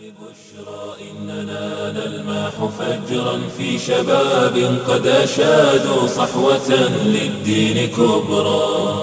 إننا نلمح فجرا في شباب قد أشادوا صحوة للدين كبرى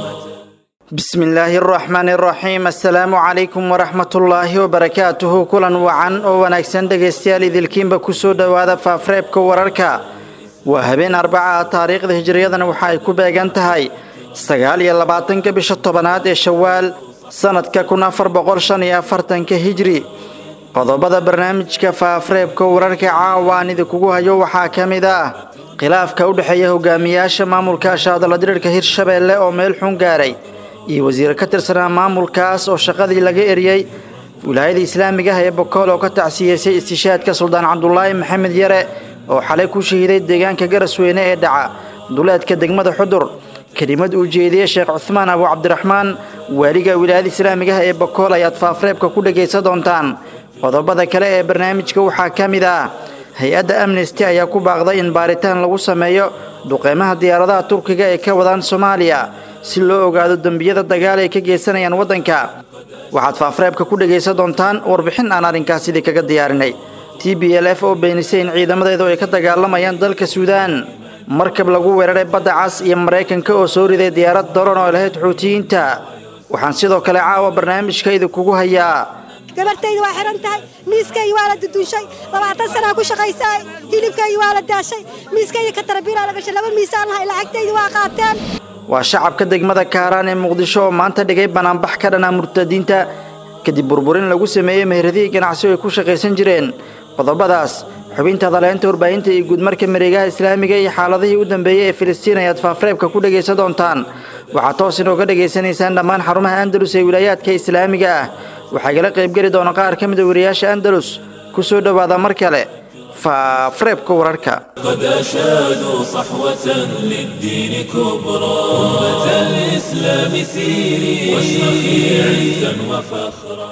بسم الله الرحمن الرحيم السلام عليكم ورحمة الله وبركاته كلا وعن oo wanaagsan dhegaystayaal idilkiinba kusoo dhowaada faafreebka wararka waa habeen arbaca taariikhda hijriyadana waxa ay ku beegan tahay sagaal iyo labaatanka bisha tobanaad ee shawaal sanadka kun afar boqol shan iyo afartanka hijri qodobada barnaamijka faafreebka wararka caawa aan idinkugu hayo waxaa ka mid ah khilaafka u dhexeeya hogaamiyaasha maamulka ashaadala dirirka hirshabeelle oo meel xun gaaray iyo wasiir ka tirsanaa maamulkaas oo shaqadii laga eriyey wilaayada islaamiga ah ee bokool oo ka tacsiyeysay istishaadka suldaan cabdulaahi maxamed yare oo xalay ku shahiiday deegaanka garasweyne ee dhaca duleedka degmada xudur kelimad uu jeediyey sheekh cuhmaan abu cabdiraxmaan waaliga wilaayada islaamiga ah ee bokool ayaad faafreebka ku dhegaysan doontaan qodobada kale ee barnaamijka waxaa ka mid ah hay-adda amnesty ayaa ku baaqday in baaritaan lagu sameeyo duqeymaha diyaaradaha turkiga ee ka wadaan soomaaliya si loo ogaado dembiyada dagaal ay ka geysanayaan waddanka waxaad faafreebka ku dhegaysan doontaan warbixin aan arrinkaas sidii kaga diyaarinay t b l f oo beenisay in ciidamadeedu ay ka dagaalamayaan dalka suudaan markab lagu weeraray badda cas iyo maraykanka oo soo riday diyaarad daron oo lahayd xuutiyiinta waxaan sidoo kale caawa barnaamijka idinkugu hayaa gabartayda waa xihan tahay miiskaygi waa la dudunshay labaatan sanaa ku shaqaysaay hilibkaygi waa la daashay miiskayga ka tarabiilaa la gashay laba miisaan lahay lacagtaydi waa qaateen waa shacabka degmada kaaraan ee muqdisho oo maanta dhigay banaanbax ka dhanaa murtadiinta kadib burburin lagu sameeyey meheradihii ganacsi ay ku shaqaysan jireen qodobadaas xubinta daleynta warbaahinta iyo guudmarka mareegaha islaamiga iyo xaaladihii u dambeeyey ee filistiin ayaad faafreebka ku dhegaysan doontaan waxaad toos inooga dhegaysanaysaan dhammaan xarumaha andalus ee wilaayaadka islaamiga ah waxaa igala qaybgeli doona qaar ka mid a wariyaasha andalus ku soo dhowaada mar kale faafreebka wararka قد أشادوا صحوة للدين كبرى أمة الإسلام سيري واشرخي عزا وفخرا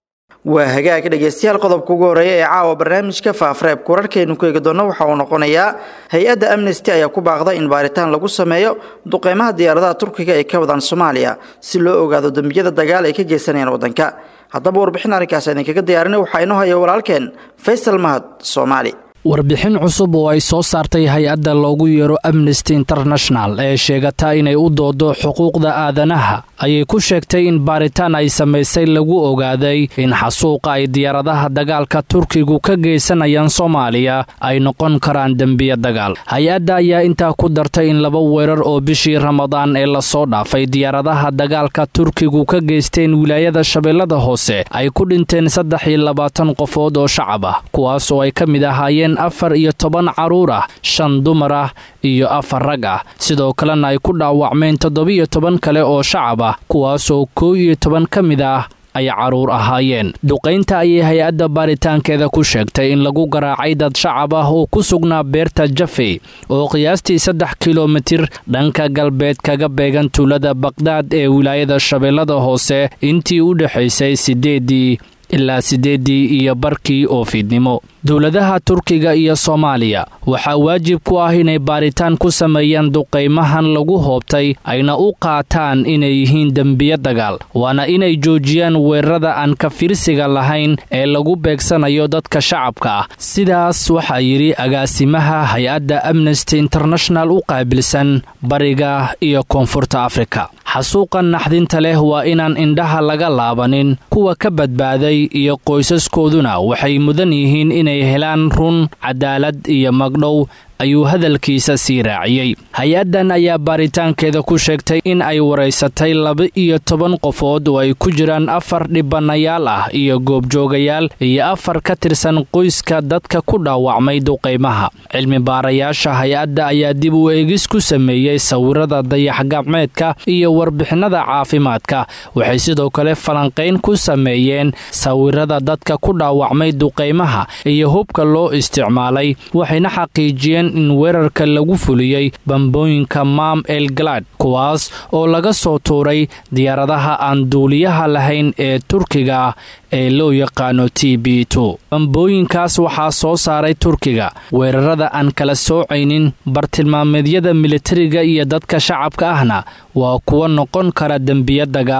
waa hagaag dhegaystayaal qodobka ugu horeeya ee caawa barnaamijka faafreebka wararkeenu ku eegi doona waxa uu noqonayaa hay-adda amnesty ayaa ku baaqday in baaritaan lagu sameeyo duqeymaha diyaaradaha turkiga ee ka wadaan soomaaliya si loo ogaado dembiyada dagaal ay ka geysanayaan waddanka haddaba warbixin arrinkaas idinkaga diyaarinay waxaa inoo haya walaalkeen faysal mahad soomaali warbixin cusub oo ay soo saartay hay-adda loogu yeero amnesty international ee sheegata inay u doodo xuquuqda aadanaha ayay ku sheegtay in baaritaan ay samaysay lagu ogaaday in xasuuqa ay diyaaradaha dagaalka turkigu ka geysanayaan soomaaliya ay noqon karaan dembiya dagaal hay-adda ayaa intaa ku dartay in laba weerar oo bishii ramadaan ee lasoo dhaafay diyaaradaha dagaalka turkigu ka geysteen wilaayada shabeellada hoose ay ku dhinteen saddex iyo labaatan qofood oo shacab ah kuwaas oo ay ka mid ahaayeen afar iyo toban carruur ah shan dumar ah iyo afar rag ah sidoo kalena ay ku dhaawacmeen toddobiyo toban kale oo shacab ah kuwaasoo koow iyo toban ka mid ah ay carruur ahaayeen duqaynta ayay hay-adda baaritaankeeda ku sheegtay in lagu garaacay dad shacab ah oo ku sugnaa beerta jafey oo qiyaastii saddex kilomitir dhanka galbeed kaga beegan tuulada bakdaad ee wilaayada shabeellada hoose intii u dhexaysay siddeedii ilaa siddeeddii iyo barkii oo fiidnimo dowladaha turkiga iyo soomaaliya waxaa waajib ku ah inay baaritaan ku sameeyaan duqaymahan lagu hoobtay ayna u qaataan inay yihiin dembiyo dagaal waana inay joojiyaan weerarada aan ka fiirsiga lahayn ee lagu beegsanayo dadka shacabka ah sidaas waxaa yidhi agaasimaha hay-adda amnesty international u qaabilsan bariga iyo koonfurta afrika xasuuqan naxdinta leh waa inaan indhaha laga laabanin kuwa ka badbaaday iyo qoysaskooduna waxay mudan yihiin inay helaan run cadaalad iyo magdhow ayuu hadalkiisa sii raaciyey hay-addan ayaa baaritaankeeda ku sheegtay in ay waraysatay laba-iyo toban qofood oo ay ku jiraan afar dhibanayaal ah iyo goobjoogayaal iyo afar ka tirsan qoyska dadka ku dhaawacmay duqaymaha cilmi baarayaasha hay-adda ayaa dib u eegis ku sameeyey sawirada dayax-gacmeedka iyo warbixinada caafimaadka waxay sidoo kale falanqayn ku sameeyeen sawirada dadka ku dhaawacmay duqaymaha iyo hubka loo isticmaalay waxayna xaqiijiyeen in weerarka lagu fuliyey bambooyinka maam el galad kuwaas oo laga soo tuuray diyaaradaha aan duuliyaha lahayn ee turkiga ee loo yaqaano t b bambooyinkaas waxaa soo saaray turkiga weerarada aan kala soocaynin bartilmaameedyada militariga iyo dadka shacabka ahna waa kuwa noqon kara dembiyo dagaal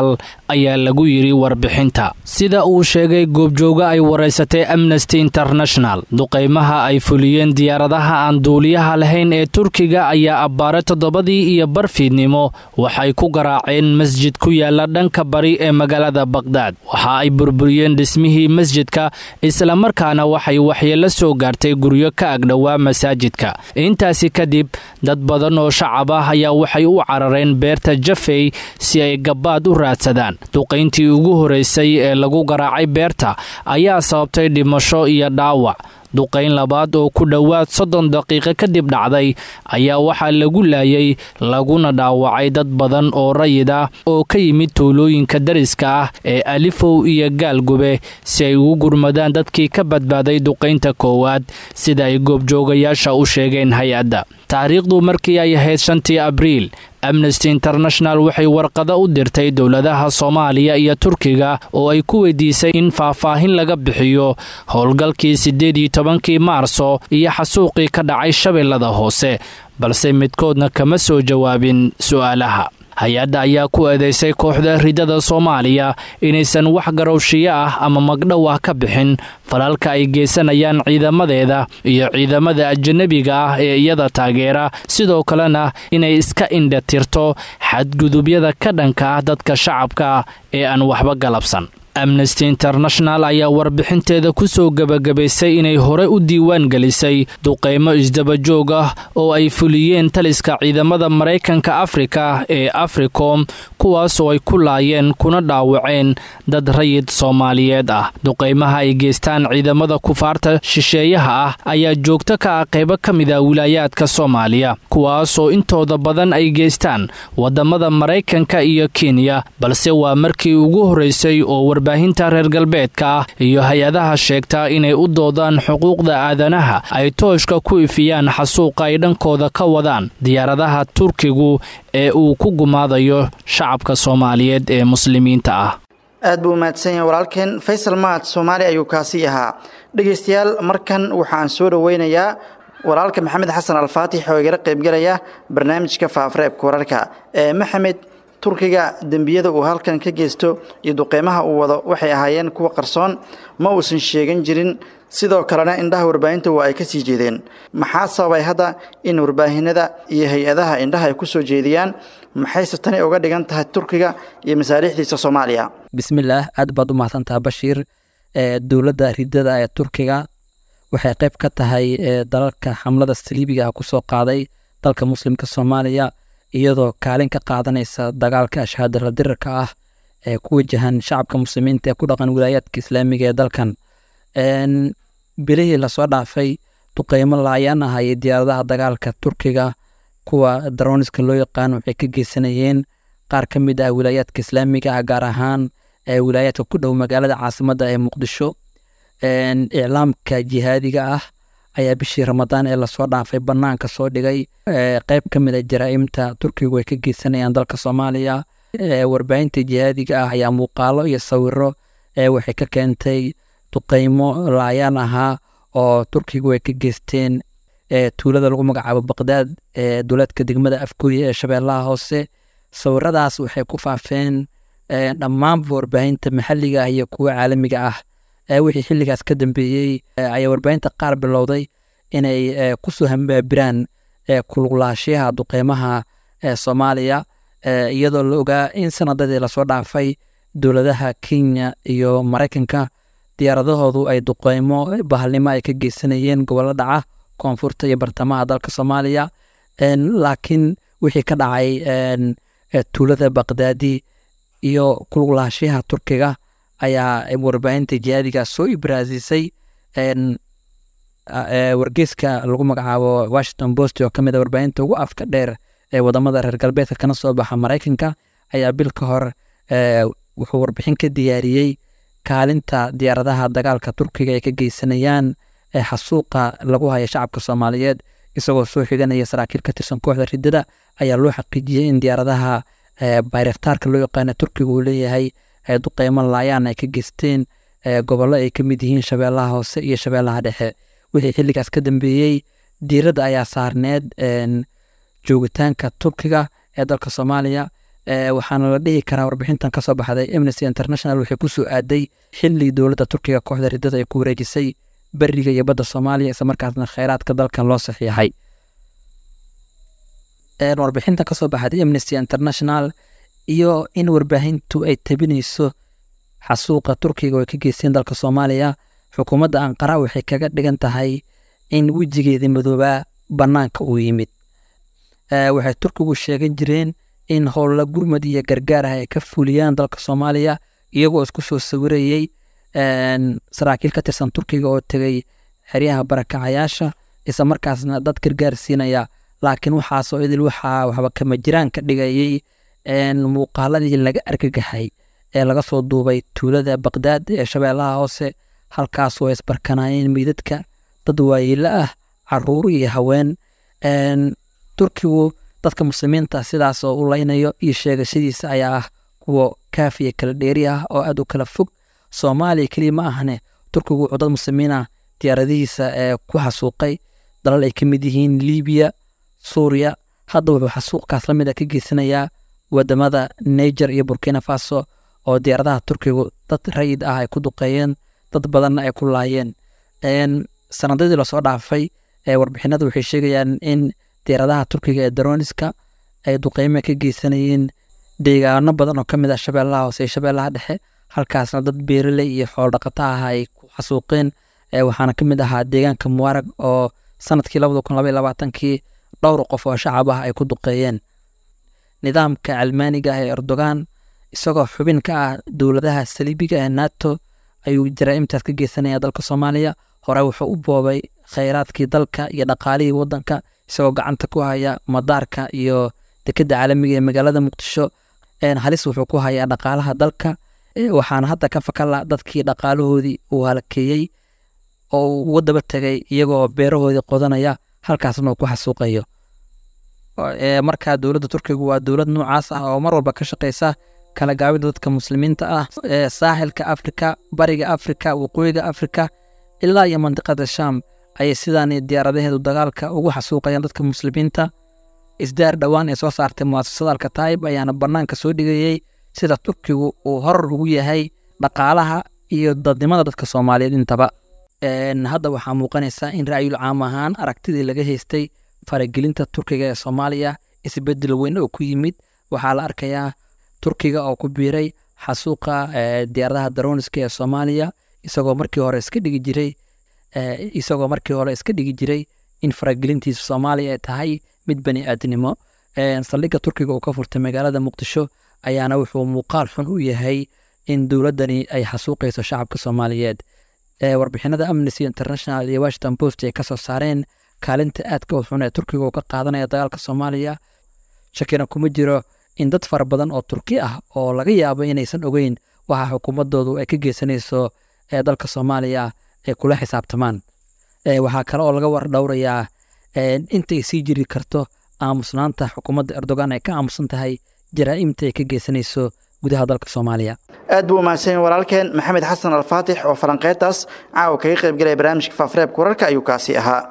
ayaa lagu yidhi warbixinta sida uu sheegay goobjooga ay waraysatay amnesty international duqaymaha ay fuliyeen diyaaradaha aan duuliyaha lahayn ee turkiga ayaa abbaare toddobadii iyo barfiidnimo waxay ku garaaceen masjid ku yaala dhanka bari ee magaalada baqhdaad waxa ay burburiyeen dhismihii masjidka islamarkaana waxay waxyeello soo gaartay guryo ka agdhowaa masaajidka intaasi kadib dad badan oo shacab ah ayaa waxay u carareen beerta jafey si ay gabbaad u raadsadaan duqayntii ugu horeysay ee lagu garaacay beerta ayaa sababtay dhimasho iyo dhaawac duqayn labaad oo ku dhowaad soddon daqiiqo kadib dhacday ayaa waxaa lagu laayay laguna dhaawacay dad badan oo rayid ah oo ka yimid tuulooyinka dariska ah ee alifow iyo gaalgube si ay ugu gurmadaan dadkii ka badbaaday duqaynta koowaad sida ay goobjoogayaasha u sheegeen hay-adda taariikhdu markii ay ahayd shantii abriil amnesty international waxay warqado u dirtay dowladaha soomaaliya iyo turkiga oo ay ku weydiisay in faahfaahin laga bixiyo howlgalkii siddeed iyo tobankii maarso iyo xasuuqii ka dhacay shabeellada hoose balse midkoodna kama soo jawaabin su'aalaha hay-adda ayaa ku eedeysay kooxda ridada soomaaliya inaysan wax garowshiyo ah ama magdhow ah ka bixin falalka ay geysanayaan ciidamadeeda iyo ciidamada ajanabiga ah ee iyada taageera sidoo kalena inay iska indhatirto xadgudubyada ka dhanka ah dadka shacabka ee aan waxba galabsan amnesty international ayaa warbixinteeda ku soo gebagabaysay inay hore u diiwaan gelisay duqaymo isdabajoog ah oo ay fuliyeen taliska ciidamada maraykanka afrika ee africom kuwaasoo ay ku laayeen kuna dhaawaceen dad rayid soomaaliyeed ah duqaymaha ay geystaan ciidamada kufaarta shisheeyaha ah ayaa joogto ka ah qaybo ka mid a wilaayaadka soomaaliya kuwaasoo intooda badan ay geystaan wadamada maraykanka iyo kenya balse waa markii ugu horeysay oo warbaahinta reer galbeedka ah iyo hay-adaha sheegta inay u doodaan xuquuqda aadanaha ay tooshka ku ifiyaan xasuuqa ay dhankooda ka wadaan diyaaradaha turkigu ee uu ku gumaadayo shacabka soomaaliyeed ee muslimiinta ah aad buu umahadsan yahay walaalkeen faysal mahad soomaali ayuu kaasi ahaa dhegaystayaal markan waxaan soo dhoweynayaa walaalka maxamed xasan alfaatix oo igala qaybgelaya barnaamijka faafareebka wararka ee maxamed turkiga dembiyada uu halkan ka geysto iyo duqeymaha uu wado waxay ahaayeen kuwa qarsoon ma uusan sheegan jirin sidoo kalena indhaha warbaahinta waa ay ka sii jeedeen maxaa sababay hadda in warbaahinada iyo hay-adaha indhaha ay ku soo jeediyaan maxayse tani uga dhigan tahay turkiga iyo masaaliixdiisa soomaaliya bismillaah aad baad u mahadsantaha bashiir dowladda ridada ee turkiga waxay qayb ka tahay dalalka xamlada saliibiga ah kusoo qaaday dalka muslimka soomaaliya iyadoo kaalin ka qaadanaysa dagaalka ashhaadala dirarka ah ee ku wajahan shacabka muslimiinta ee ku dhaqan wilaayaadka islaamiga ee dalkan bilihii lasoo dhaafay duqeymo laayaan ah iyo diyaaradaha dagaalka turkiga kuwa daroniska loo yaqaan waxay ka geysanayeen qaar ka mid ah wilaayaadka islaamiga ah gaar ahaan wilaayaadka ku dhow magaalada caasimadda ee muqdisho iclaamka jihaadiga ah ayaa bishii ramadaan ee lasoo dhaafay banaanka soo dhigay qeyb ka mid a jaraa'imta turkigu ay ka geysanayaan dalka soomaaliya warbaahinta jihaadiga ah ayaa muuqaalo iyo sawiro waxay ka keentay duqeymo laayaan ahaa oo turkigu ay ka geysteen tuulada lagu magacaabo baqdaad ee duleedka degmada afgooye ee shabeellaha hoose sawiradaas waxay ku faafeen dhammaanba warbaahinta maxalliga ah iyo kuwa caalamiga ah wixii xilligaas ka dambeeyey ayaa warbaahinta qaar bilowday inay kusoo hambaabiraan kuluqlaashiyaha duqeymaha soomaaliya iyadoo la ogaa in sanadadii lasoo dhaafay dowladaha kenya iyo maraykanka diyaaradahoodu ay duqeymo bahalnimo ay ka geysanayeen gobollo dhaca koonfurta iyo bartamaha dalka soomaaliya laakiin wixii ka dhacay tuulada baqdaadi iyo kuluqlaashiyaha turkiga ayaa warbaahinta jihaadiga soo ibraasisay wargeyska lagu magacaabo washington post oo kamid a warbaahinta ugu afka dheer ee wadamada reer galbeedka kana soo baxa maraykanka ayaa bil ka hor wuxuu warbixin ka diyaariyey kaalinta diyaaradaha dagaalka turkiga ay ka geysanayaan xasuuqa lagu haya shacabka soomaaliyeed isagoo soo xiganaya saraakiil ka tirsan kooxda ridada ayaa loo xaqiijiyey in diyaaradaha bayraktaarka loo yaqaana turkiga uu leeyahay duqeymo laayaan ay ka geysteen gobollo ay ka mid yihiin shabeellaha hoose iyo shabeellaha dhexe wixii xilligaas ka dambeeyey diiradda ayaa saarneed joogitaanka turkiga ee dalka soomaaliya waxaana la dhihi karaa warbixintan kasoo baxday amnesty international waxay ku soo aaday xili dowladda turkiga kooxda ridada ay ku wareejisay beriga iyo badda soomaaliya isla markaasna kheyraadka dalkan loo saxiixay warbixintan kasoo baxday amnesty international iyo in warbaahintu ay tabinayso xasuuqa turkiga oo ay ka geysteen dalka soomaaliya xukuumadda anqara waxay kaga dhigan tahay in wejigeedii madoobaa bannaanka uu yimid waxay turkigu sheegan jireen in howlla gurmad iyo gargaar ah ay ka fuliyaan dalka soomaaliya iyagoo isku soo sawirayey saraakiil ka tirsan turkiga oo tegay xeryaha barakacayaasha isla markaasna dad gargaar siinaya laakiin waxaasoo idil waxaa waxba kama jiraan ka dhigayey muuqaaladii laga argagaxay ee laga soo duubay tuulada baqdaad ee shabeellaha hoose halkaasoo ay isbarkanaayeen meydadka dad waayeelo ah caruur iyo haween turkigu dadka muslimiinta sidaas oo u leynayo iyo sheegashadiisa ayaa ah kuwa kaafiya kala dheeri ah oo aad u kala fog soomaaliya keliya ma ahne turkigu wuxuu dad muslimiina diyaaradihiisa ee ku xasuuqay dalal ay ka mid yihiin libiya suuriya hadda wuxuu xasuuqkaas la mid a ka geysanayaa wadamada niger iyo burkina faso oo diyaaradaha turkigu dad rayid ah ay ku duqeeyeen dad badanna ay ku laayeen sanadadii lasoo dhaafay warbixinadu waxay sheegayaan in diyaaradaha turkiga ee daroniska ay duqeyme ka geysanayeen deegaano badan oo ka mid ah shabeellaha hoose iyo shabeellaha dhexe halkaasna dad beeraley iyo xoolodhaqata ah ay ku xasuuqeen waxaana ka mid ahaa deegaanka mubaarag oo sanadkii labada kun labaiy labaatankii dhowr qof oo shacab ah ay ku duqeeyeen nidaamka calmaaniga ah ee erdogan isagoo xubin ka ah dowladaha saliibiga ee nato ayuu jaraa'imtaas ka geysanaya dalka soomaaliya hore wuxuu u boobay kheyraadkii dalka iyo dhaqaalihii wadanka isagoo gacanta ku haya madaarka iyo dekedda caalamiga ee magaalada muqdisho halis wuxuu ku hayaa dhaqaalaha dalka waxaana hadda ka fakala dadkii dhaqaalahoodii uu halakeeyey oo uu uga daba tegay iyagoo beerahoodii qodanaya halkaasna uu ku xasuuqayo markaa dowladda turkigu waa dowlad noocaas ah oo mar walba ka shaqeysa kala gaabida dadka muslimiinta ah ee saaxilka afrika bariga afrika waqooyiga afrika ilaa iyo mandiqada sham ayay sidaan diyaaradaheedu dagaalka ugu xasuuqayaan dadka muslimiinta isdaar dhowaan ee soo saartay muasasada alkataib ayaana banaanka soo dhigayey sida turkigu uu horar ugu yahay dhaqaalaha iyo dadnimada dadka soomaaliyeed intaba hadda waxaa muuqanaysa in ra'yul caam ahaan aragtidii laga haystay faragelinta turkiga ee soomaaliya isbedel weyn oo ku yimid waxaa la arkayaa turkiga oo ku biiray xasuuqa diyaaradaha daroniska ee soomaaliya isagoo markii hore iska dhigi jiray isagoo markii hore iska dhigi jiray in faragelintiisa soomaaliya ay tahay mid bani aadnimo saldhigga turkiga uu ka furtay magaalada muqdisho ayaana wuxuu muuqaal xun u yahay in dowladdani ay xasuuqayso shacabka soomaaliyeed warbixinada amnesty international iyo washington post ay kasoo saareen kaalinta aadka u xun ee turkiga uu ka qaadanaya dagaalka soomaaliya shakina kuma jiro in dad fara badan oo turki ah oo laga yaabo inaysan ogeyn waxa xukuumadoodu ay ka geysanayso ee dalka soomaaliya ay kula xisaabtamaan waxaa kale oo laga war dhowrayaa intay sii jiri karto aamusnaanta xukuumadda erdogan ay ka aamusan tahay jaraa'imta ay ka geysanayso gudaha dalka soomaaliya aad buu umahadsanyahy walaalkeen maxamed xasan alfaatix oo falanqeyntaas caawa kaga qaybgalaya barnaamijka faafareebka wararka ayuu kaasi ahaa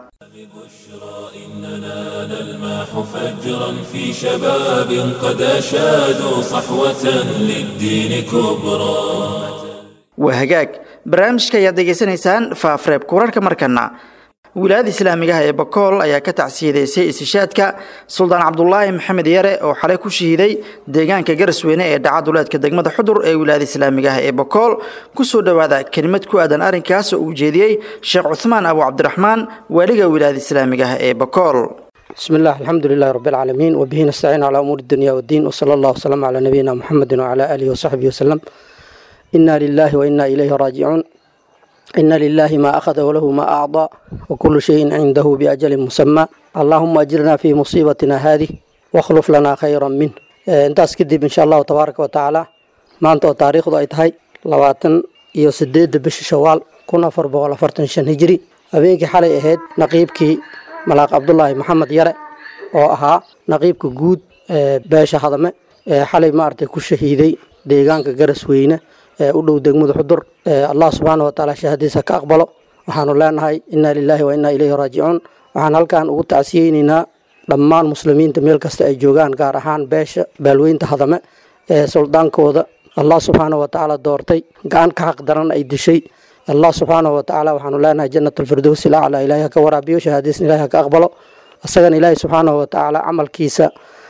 نلماح فجرا في شباب قد أشادوا صحوة للدين كبرى waa hagaag barnaamijka ayaad degeysanaysaan faafareebka wararka markana wilaayada islaamigaha ee bakool ayaa ka tacsiyadeysay istishaadka suldaan cabdulaahi maxamed yare oo xalay ku shahiiday deegaanka garasweyne ee dhaca duleedka degmada xudur ee wilaayada islaamigaha ee bakool kusoo dhowaada kelimad ku aadan arrinkaas oo uu jeediyey sheekh cuhmaan abu cabdiraxmaan waaliga wilaayada islaamigaha ee bakool بسم الله الحمد لله رب العالمين وبه نستعين على أمور الدنيا والدين وصلى الله وسلم على نبينا محمد وعلى آله وصحبه وسلم إنا لله وإنا إليه راجعون إن لله ما أخذ وله ما أعطى وكل شيء عنده بأجل مسمى اللهم أجرنا في مصيبتنا هذه واخلف لنا خيرا منه intaas kadib insha allahu tabaaraka wa tacaala maanta oo taariikhdu ay tahay labaatan iyo sideedda bisha shawaal kun afar boqol afartan shan hijri habeenkii xalay ahayd naqiibkii malaaq cabdulaahi maxamed yare oo ahaa naqiibka guud ee beesha hadame ee xalay maaragtay ku shahiiday deegaanka garasweyne ee u dhow degmada xudur allah subxaana wa tacaala shahadiisa ka aqbalo waxaanu leenahay inna lilaahi wa inna ilayhi raajicuun waxaan halkan ugu tacsiyeyneynaa dhammaan muslimiinta meel kasta ay joogaan gaar ahaan beesha baalweynta hadame ee suldaankooda allah subxaanahu watacaala doortay gacan ka xaq daran ay dishay allah subxaanahu watacaala waxaanu leenahay janatulfirdows ilacla ilaahay ha ka waraabiyo shahaadiisna ilahay ha ka aqbalo isagana ilaahay subxaanahu watacaala camalkiisa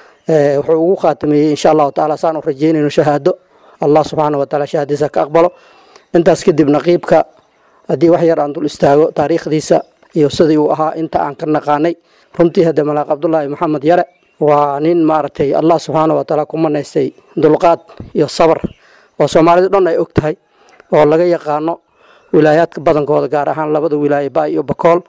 wuxuu ugu khaatimeeyey insha allahu tacaala saan u rajeynayno shahaado allah subxaanahu wataala shahaadiisa ha ka aqbalo intaas kadib naqiibka haddii wax yar aan dul istaago taariikhdiisa iyo sidii uu ahaa inta aan ka naqaanay runtii hadde malaaq cabdulaahi maxamed yare waa nin maaragtay allah subxaana watacaala ku manaystay dulqaad iyo sabar oo soomaalidu dhan ay og tahay oo laga yaqaano wilaayaadka badankooda gaar ahaan labada wilaaye ba iyo bakool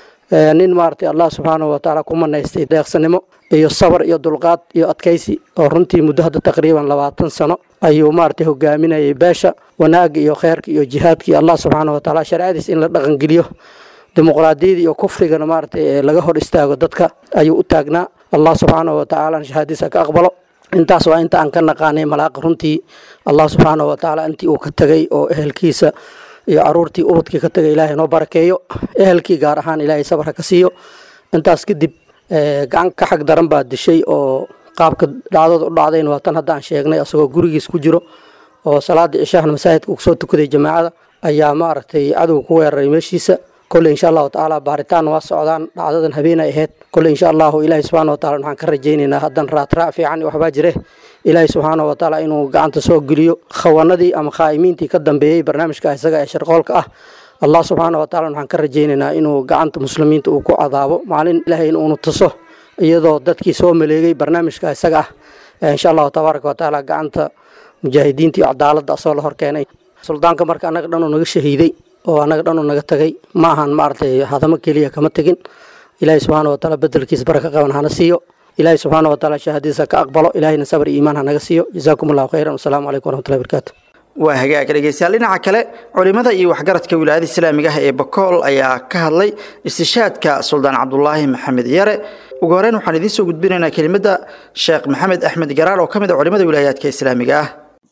nin maaragtay allah subxaana watacaala ku manaystay deeqsanimo iyo sabar iyo dulqaad iyo adkaysi oo runtii muddo hadda taqriiban labaatan sano ayuu maaragtay hogaaminayay beesha wanaagga iyo kheyrka iyo jihaadkii allah subxaana watacaala sharcadiis in la dhaqangeliyo dimuqraadiyada iyo kufrigana maaragtay laga hor istaago dadka ayuu u taagnaa allah subxaana watacaala shahaadiisa ka aqbalo intaas waa inta aan ka naqaanay malaaqa runtii allah subxaana watacaala intii uu ka tegay oo ehelkiisa iyo caruurtii ubadkii ka tegay ilaahay noo barakeeyo ehelkii gaar ahaan ilaahay sabarka ka siiyo intaas kadib gacan ka xag daran baa dishay oo qaabka dhacdada u dhacdayn waa tan haddaan sheegnay asagoo gurigiis ku jiro oo salaadii cishahana masaajidka uu soo tukaday jamaacada ayaa maaragtay cadow ku weeraray meeshiisa kolley insha allahu tacaala baaritaan waa socdaan dhacdadan habeenay ahayd kolley insha allahu ilaahay subxaana wataala waxaan ka rajaynaynaa haddan raatraac fiican waxbaa jire ilaahay subxaana watacaala inuu gacanta soo geliyo khawanadii ama khaa'imiintii ka dambeeyey barnaamijka isaga ee sharqoolka ah allah subxaana wataala waxaan ka rajaynaynaa inuu gacanta muslimiinta uu ku cadaabo maalin ilaahay inuunu tuso iyadoo dadkii soo maleegay barnaamijka isaga ah insha allahu tabaaraka watacaala gacanta mujaahidiinta iyo cadaaladda asoo la horkeenay suldaanka marka annaga dhanuu naga shahiiday oo annaga dhanuu naga tagay ma ahan maaragtay hadamo keliya kama tegin ilaahay subxaana wataala bedelkiisa baraka qaban hana siiyo ilaahay subxaana wataala shahaadiisa ka aqbalo ilaahayna sabr iyo iimaan ha naga siiyo jazaakum allahu khayran wasalaamu calaykum waraxmatullahi barakaatu waa hagaag dhegeystayaal dhinaca kale culimada iyo waxgaradka wilaayada islaamiga ah ee bakool ayaa ka hadlay istishaadka suldaan cabdulaahi maxamed yare ugu horeyn waxaan idiin soo gudbinaynaa kelimada sheekh maxamed axmed garaar oo ka mid a culimada wilaayaadka islaamiga ah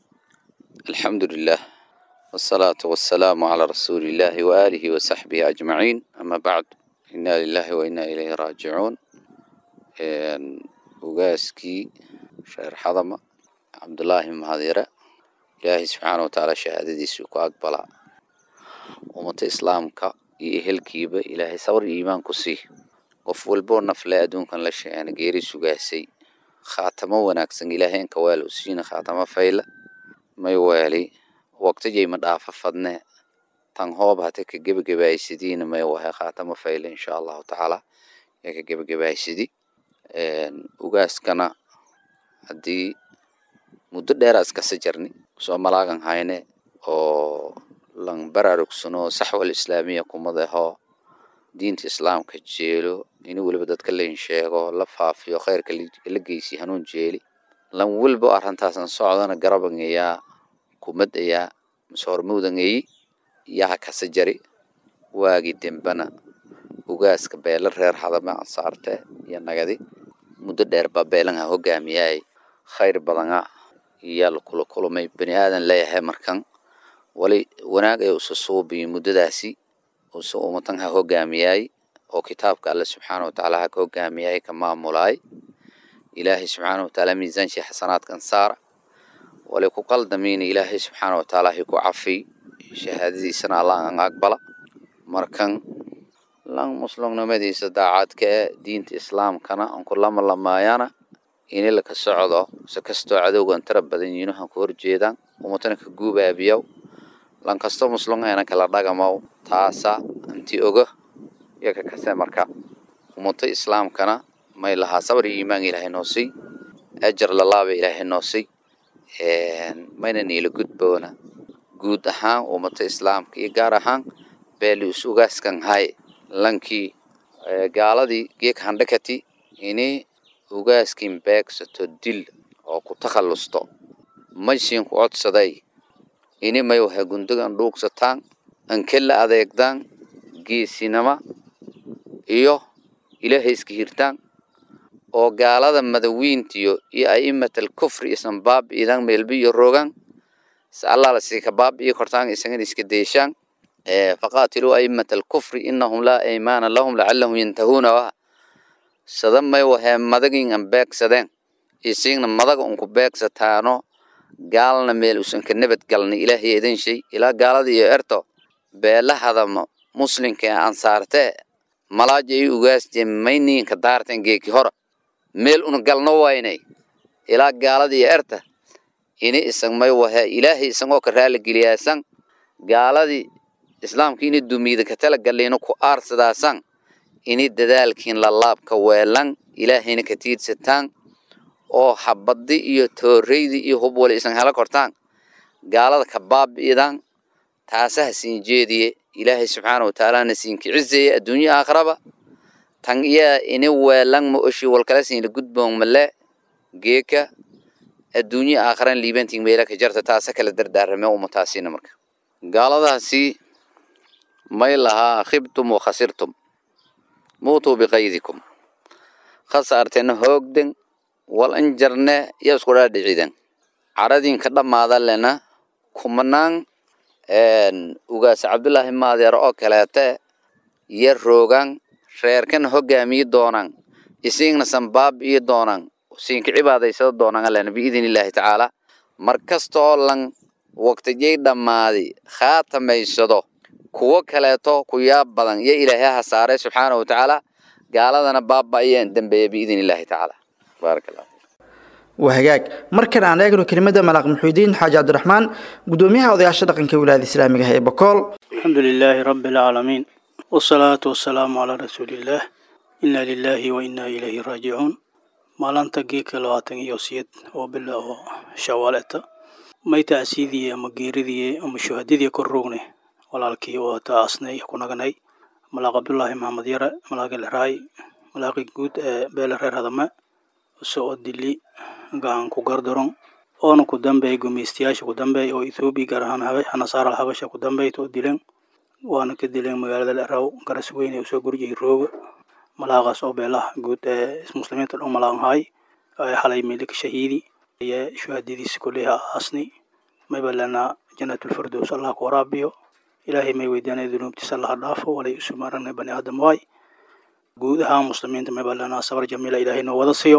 alxamdu lilah wsalaatu wasalaamu calaa rasuuli illaahi waaalihi wasaxbihi ajmaciin ama bacd inaa lilaahi wa inaa ilayhi raajicuun ugaaskii reer xadama cabdulaahi mahadyare ilaahay subxaana watacaala shahaadadiisuu ku aqbalaa ummata islaamka iyo ehelkiiba ilaahay sabr iyo iimaan ku sii qof walboo nafle adduunkan la sheegana geeri sugaasay khaatamo wanaagsan ilaahay inka waalo siina khaatamo fayla may waali waqtijay ma dhaafa fadne tan hoob hate ka gebagabaaysidiina may wahay khaatamo fayla insha allahu tacaala ee ka gebagabaysidi ugaaskana haddii muddo dheera iskasa jarni soo malaagan hayne oo lan baraarugsano saxwal islaamiya kumadaho diinta islaamka jeelo ini weliba dadka lain sheego la faafiyo kheyrka la geysi hanuun jeeli lan welba arintaasan socdana garabangayaa kumadayaa mase hormawdangayi yaha kasa jari waagi dembana ugaaska beela reer hadame ansaarte iyo nagadi muddo dheer baa beelanha hogaamiyaay khayr badana iyaa lakula kulmay bani aadan leeyahay markan wali wanaag ay usa suubiyo muddadaasi usa umatan ha hogaamiyaay oo kitaabka alle subxaana watacaala ha ka hogaamiyaay ka maamulaay ilaahay subxaana watacaala miisaanshii xasanaadkan saara wali ku qaldamiina ilaahay subxaana watacaala hi ku cafiy shahaadadiisana alla an aqbala markan lan muslimnimadiisa daacadka ee diinta islaamkana aan ku lama lamaayana ini laka socdo se kastoo cadowgan tara badan yiinohan ku horjeedaan umatana ka guubaabiyaw lan kasto muslimena kala dhagamaw taasa anti oga yaka kase marka umato islaamkana may lahaa sabr iyo iimaan ilaahay noo siy ajar lalaaba ilaahay noo siy mayna niila gudboona guud ahaan umato islaamka iyo gaar ahaan beelius ugaaskan hay lankii gaaladii geek handhakati ini ugaaskin beegsato dil oo ku takhallusto maysiin ku codsaday ini may wahay gundagan dhuugsataan ankela adeegdaan geesinama iyo ilaahay iska hirtaan oo gaalada madawiintiyo iyo a'imatal kufri isan baabi'idan meelbi iyo rogan se allaala sika baabi'i kortaan isagan iska deeshaan faqaatiluu a'imatal kufri inahum laa aymaana lahum lacalahum yantahuuna wa sada may wahee madagin an beegsadeen isiigna madaga unku beegsataano gaalna meel usan ka nabad galna ilaahay idin shay ilaa gaalada iyo erto beelahadama muslinka ee ansaartee malaaja ay ugaasteen mayniinka daarteen geeki hora meel una galno waynay ilaa gaalada iyo erta ini isan may wahee ilaahay isagoo ka raaligeliyaasaan gaaladii islaamka ini dumiida ka tala galiina ku aarsadaasan ini dadaalkiin lalaabka weelan ilaahayna ka tiidsataan oo habadi iyo tooreydi iyo hub wali isan hela kortaan gaalada ka baabi'idaan taasaha siin jeediye ilaahay subxaana watacaalana siinka cizeeye adduunyo aakhiraba tan iyaa ini weelan ma oshi walkala siinla gudboon male geeka adduunyo aakhiran liibantiin meela ka jarta taasa kala dardaarame umataasiina marka gaaladaasi may lahaa khibtum wa khasirtum muutuu biqaydikum khasaartena hoogden wal injarne iyo isku dhaadhiciden caradinka dhammaada lena kumanaan ugaas cabdullaahi maadeer oo kaleete iyo roogan reerkan hogaamiyi doonan isiigna sanbaab iyo doonan siinka cibaadaysada doonan alena biidin illaahi tacaala mar kasta oo lan waqtijay dhammaaday khaatamaysado kuwo kaleeto ku yaab badan iyo ilaahay ha saaray subxaana wa tacaala gaaladana baaba ayaan dambeeya biidin illaahi tacaala baarak allah waa hagaag markan aan eegno kelimada malaaq muxuudiin xaaji cabdiraxmaan gudoomiyaha odayaasha dhaqanka wilaayada islaamiga ah ee bokool الحمد لله رب العالمين والصلاة والسلام على رسول الله إنا لله وإنا إليه راجعون maalinta geedka labaatan iyo siyeed oo bilow shawaaleta may tacsiidii ama geeridii ama shuhadadii kor rogne walaalkii oo taasnay ku naganay malaaq cabdullaahi maxamed yare malaaqi leraay malaaqi guud ee beele reer hadame soo dili gacan ku gardaron oona ku dambeey gumeystayaasha ku dambeey oo ethoobiya gaar ahaan nasaara habasha ku dambeeyt oo dileen waana ka dileen magaalada leraw garas weyne usoo gurjiyay rooga malaaqaas oo beelaha guud ee muslimiinta dhan malaaqahay xalay milik shahiidi iyo shuhadadiisa kulliha asni mayba lana janatulfirdows allah ku waraabiyo ilaahay may weydianay dunuubtiisa allaha dhaafo walay isu maranay bani aadam waay guud ahaan muslimiinta mayba lana sabar jamiila ilaahay noo wada siiyo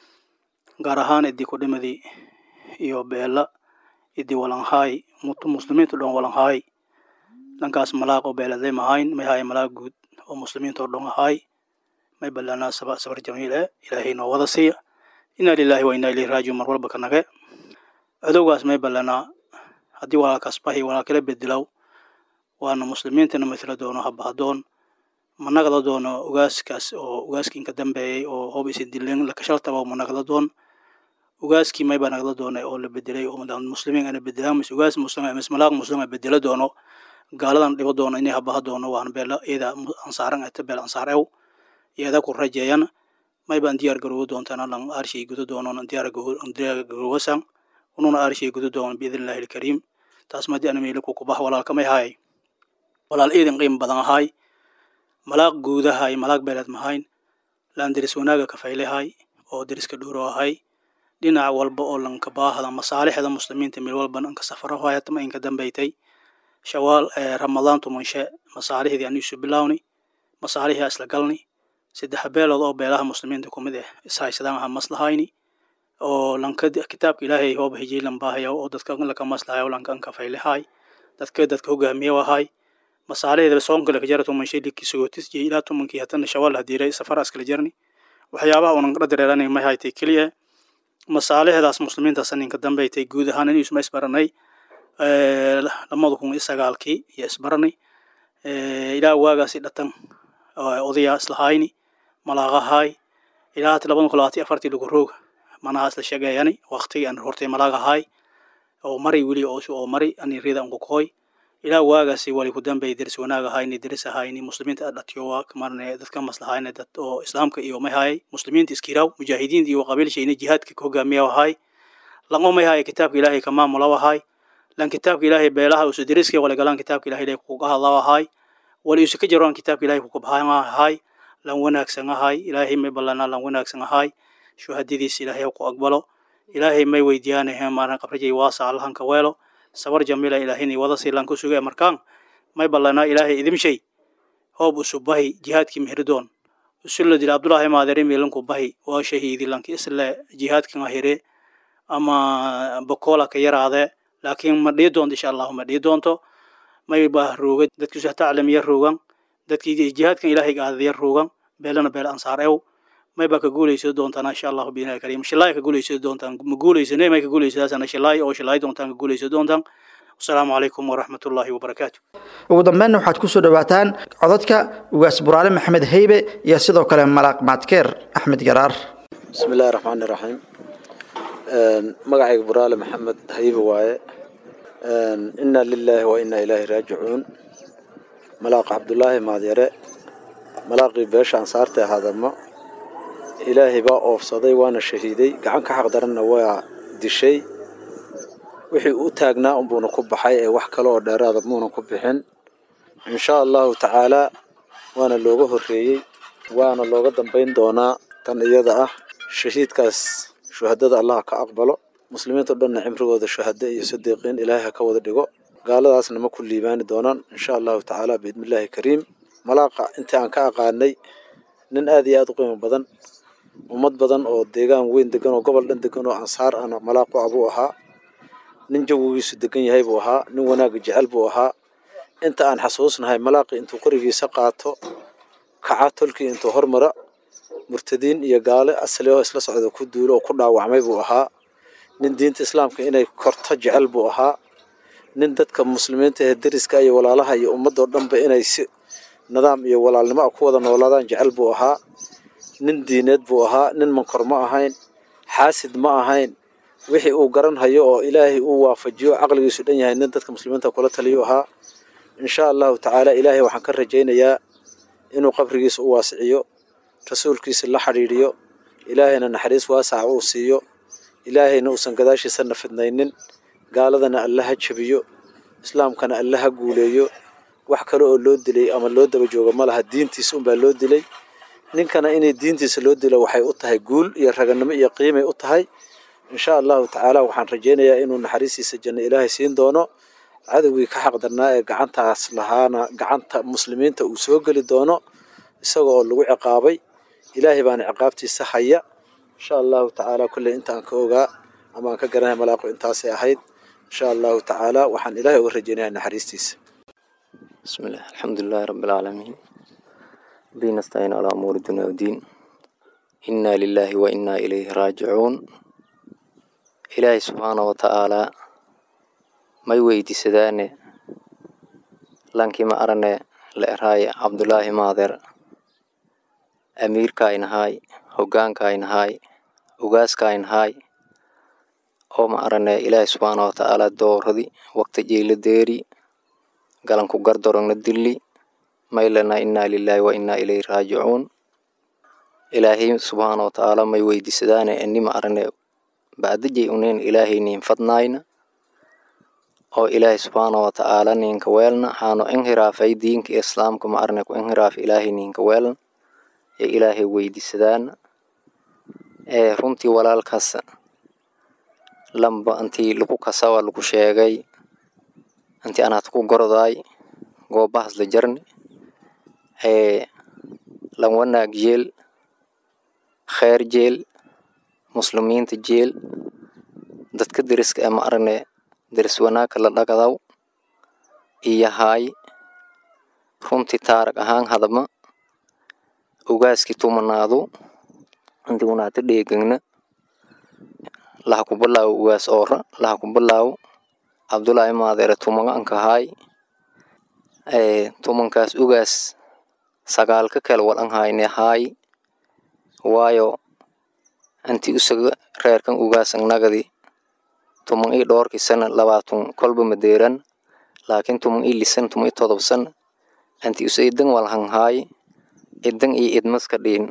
gaar ahaan idii ku dhimadii iyo beela idii walanhaay muslimiinta dhan walanhaay dhankaas malaaq oo beeladay mahayn may haay malaaq guud oo muslimiinta oo dhan ahaay may ballanaa saba sabar jamiil eh ilaahay noo wada siiya inaa lilaahi wa inaa ilayhi raajiun mar walba ka nage cadowgaas may ballanaa haddii walaalkaas bahi walaalkala bedilow waana muslimiintana matala doono habahadoon managada doono ugaaskaas oo ugaaskii ka dambeeyey oo hoob isi dileen lakashaltaba managada doon ugaaskii mayba nagada doona oo la bedelay oo muslimiin ana bedelaan mis ugaas muslim mis malaaq muslim a bedelo doono gaaladan dhibo doono inay habaha doono waan beela iyada ansaaran ata beel ansaar ew iyada ku rajeeyan maybaan diyaar garoowo doontaan alan arshay gudo doonon diyaar garoowasan ununa arshay gudo doonon biidnillahi alkariim taas madi ana meelo kukubah walaalkamay haay walaal iidin qiim badan ahaay malaaq guudahay malaaq beeleed mahayn laan deris wanaaga kafaylehay oo deriska dhuuro ahay dhinac walba oo lanka baahda masaalixda muslimiinta meel walba anka safaro hayatama inka dambaytay shawaal ramadaan tumanshe masaalixdii anu isu bilawni masaalixii isla galni saddex beelood oo beelaha muslimiinta kumid ah ishaysadaan aha maslahayni oo lanka kitaabka ilaahay hooba hijay lambahaya oo dadka laka maslahayo lanka anka faylehay dadka dadka hogaamiye ahay masaalixda soonka laka jara tumanshe liki sugootis iyo ilaa tumankii hatana shawaal hadiiray safara iskala jarni waxyaabaha unan qara dareeranay may haytay keliya masaalixdaas muslimiintaas ninka dambaytay guud ahaan in isma isbaranay lamada kun iyo sagaalkii iyo isbaranay ilaa waagaasi dhatan odayaa islahayni malaaqahay ilaa hata labada kun labaatan afartii lagu roog manaha isla sheegayani waqtigii aan hortay malaagahay oo mari weli oo mari ani rida unku koy ilaa waagaasi wali ku dambay deris wanaag ahayni deris ahayni muslimiinta dhatiyo waa marne dadka maslahayna dad oo islaamka iyo may hayay muslimiinta iskiraaw mujaahidiinta iyo qabiilshayna jihaadka ka hogaamiya ahay lango may hayay kitaabka ilaahay ka maamula ahay lan kitaabka ilaahay beelaha usu deriska wala galaan kitaabka ilaahay lay kuga hadla ahay wali isu ka jaraan kitaabka ilaahay kuga baxaan ahay lan wanaagsan ahay ilaahay may ballanaa lan wanaagsan ahay shuhadadiisa ilaahay ku aqbalo ilaahay may weydiyaanahe maaran qabrajay waasa allahanka weelo sabar jamila ilaahini wada siilan ku suge markaan may ballanaa ilaahay idimshay hoob usubahi jihaadkii mihridoon usulla dila abdullahi maadere milanku bahi waa shahiidi lanki isle jihaadkan ahire ama bokola ka yaraade laakiin ma dhii doonto insha allahu ma dhii doonto may baa rooga dadkiisu taclamiya roogan dadkii jihaadkan ilaahay gaadaya roogan beelana beel ansaar ew may baa ka guulaysa doontaan insha allahu biinahi kariim shilaay ka guulaysa doontaan ma guulaysane may ka guulaysadaasana shilaay oo shilaay doontaan ka guulaysa doontaan asalaamu calaykum waraxmatullaahi wabarakaatu ugu dambeynna waxaad kusoo dhawaataan codadka ugaas buraale maxamed heybe iyo sidoo kale malaaq maadkeer axmed garaar bismi illaahi raxmaani raxiim magacayga buraale maxamed haybe waaye inna lilaahi wa inna ilaahi raajicuun malaaq cabdulaahi maadyare malaaqii beesha ansaarta ee hadamo ilaahay baa oofsaday waana shahiiday gacan ka xaq daranna waa dishay wixii u taagnaa unbuuna ku baxay ee wax kale oo dheeraada muuna ku bixin insha allahu tacaalaa waana looga horreeyey waana looga dambayn doonaa tan iyada ah shahiidkaas shuhadada allah ka aqbalo muslimiinta o dhanna cimrigooda shuhado iyo sadiiqiin ilaahay ha ka wada dhigo gaaladaasna ma ku liibaani doonaan insha allahu tacaala biidnillaahi kariim malaaqa intii aan ka aqaanay nin aad iyo aad u qiimo badan ummad badan oo deegaan weyn degan oo gobol dhan degan oo ansaar ana malaaqu abuu ahaa nin jawigiisu degan yahay buu ahaa nin wanaagga jecel buu ahaa inta aan xasuusnahay malaaqi intuu qorigiisa qaato kaca tolkii intuu hormara murtadiin iyo gaale asli oo isla socda ku duulo oo ku dhaawacmay buu ahaa nin diinta islaamka inay korto jecel buu ahaa nin dadka muslimiinta ee deriska iyo walaalaha iyo ummadoo dhanba inay si nidaam iyo walaalnimo a ku wada noolaadaan jecel buu ahaa nin diineed buu ahaa nin mankor ma ahayn xaasid ma ahayn wixii uu garan hayo oo ilaahay uu waafajiyo caqligiisu dhan yahay nin dadka muslimiinta kula taliyo ahaa insha allahu tacaala ilaahay waxaan ka rajaynayaa inuu qabrigiisa u waasiciyo rasuulkiisa la xidhiidhiyo ilaahayna naxariis waasaca uu siiyo ilaahayna uusan gadaashiisana fidnaynin gaaladana alla ha jabiyo islaamkana alla ha guuleeyo wax kale oo loo dilay ama loo daba joogo ma laha diintiisa unbaa loo dilay ninkana inay diintiisa loo dilo waxay u tahay guul iyo raganimo iyo qiimay u tahay insha allahu tacaala waxaan rajaynayaa inuu naxariistiisa janno ilaahay siin doono cadowgii ka xaqdarnaa ee gacantaas lahaana gacanta muslimiinta uu soo geli doono isaga oo lagu ciqaabay ilaahay baana ciqaabtiisa haya insha allahu tacaala kulley inta aan ka ogaa ama aan ka garanaya malaaqu intaasay ahayd insha allahu tacaala waxaan ilaahay uga rajaynayaa naxariistiisa بسم الله الحمد لله رب العالمين به نستعين على أمور الدنيا والدين إنا لله وإنا إليه راجعون إلهي سبحانه وتعالى ما يويدي سداني لانكي ما أرني لإرهاي عبد الله ماذر أمير كاين هاي هوغان كاين هاي ugaas kain hay oo ma arane ilaahi subxaana watacaala dooradii waqti jeyla deeri galanku gardorogna dilli maylana inaa lilaahi wa inaa ilayhi raajicuun ilaahay subxaana watacaala may weydiisadaane enima arane bacdijay unin ilaahay nin fadnayna oo ilaahay subxaana watacaala ninka weelna haano inhiraafay diinka islaamka ma arane ku inhiraaf ilaahay ninka weelna ee ilaahay weydiisadaana ee runtii walaalkaas lamba intii lagu kasawa lagu sheegay intii anaad ku gordaay goobahas la jarni ee lan wanaag jeel kheer jeel muslimiinta jeel dadka deriska ee ma arane deris wanaagka la dhagadaw iyo haay runtii taarag ahaan hadama ugaaskii tumanaadu intii unaata dheegagna laha kubalaawo ugaas oora laha kubalaawo cabdulaahi maadeere tumaga ankahaay ee tumankaas ugaas sagaalka kale wal an hayne haay waayo intii usaga reerkan ugaas ang nagadi tuman ii dhoorkii sana labaatun kolba madeeran laakiin tuman ii lisan tuman ii todob sana intii usa idan wal hang haay idan iyo idmaska dhiin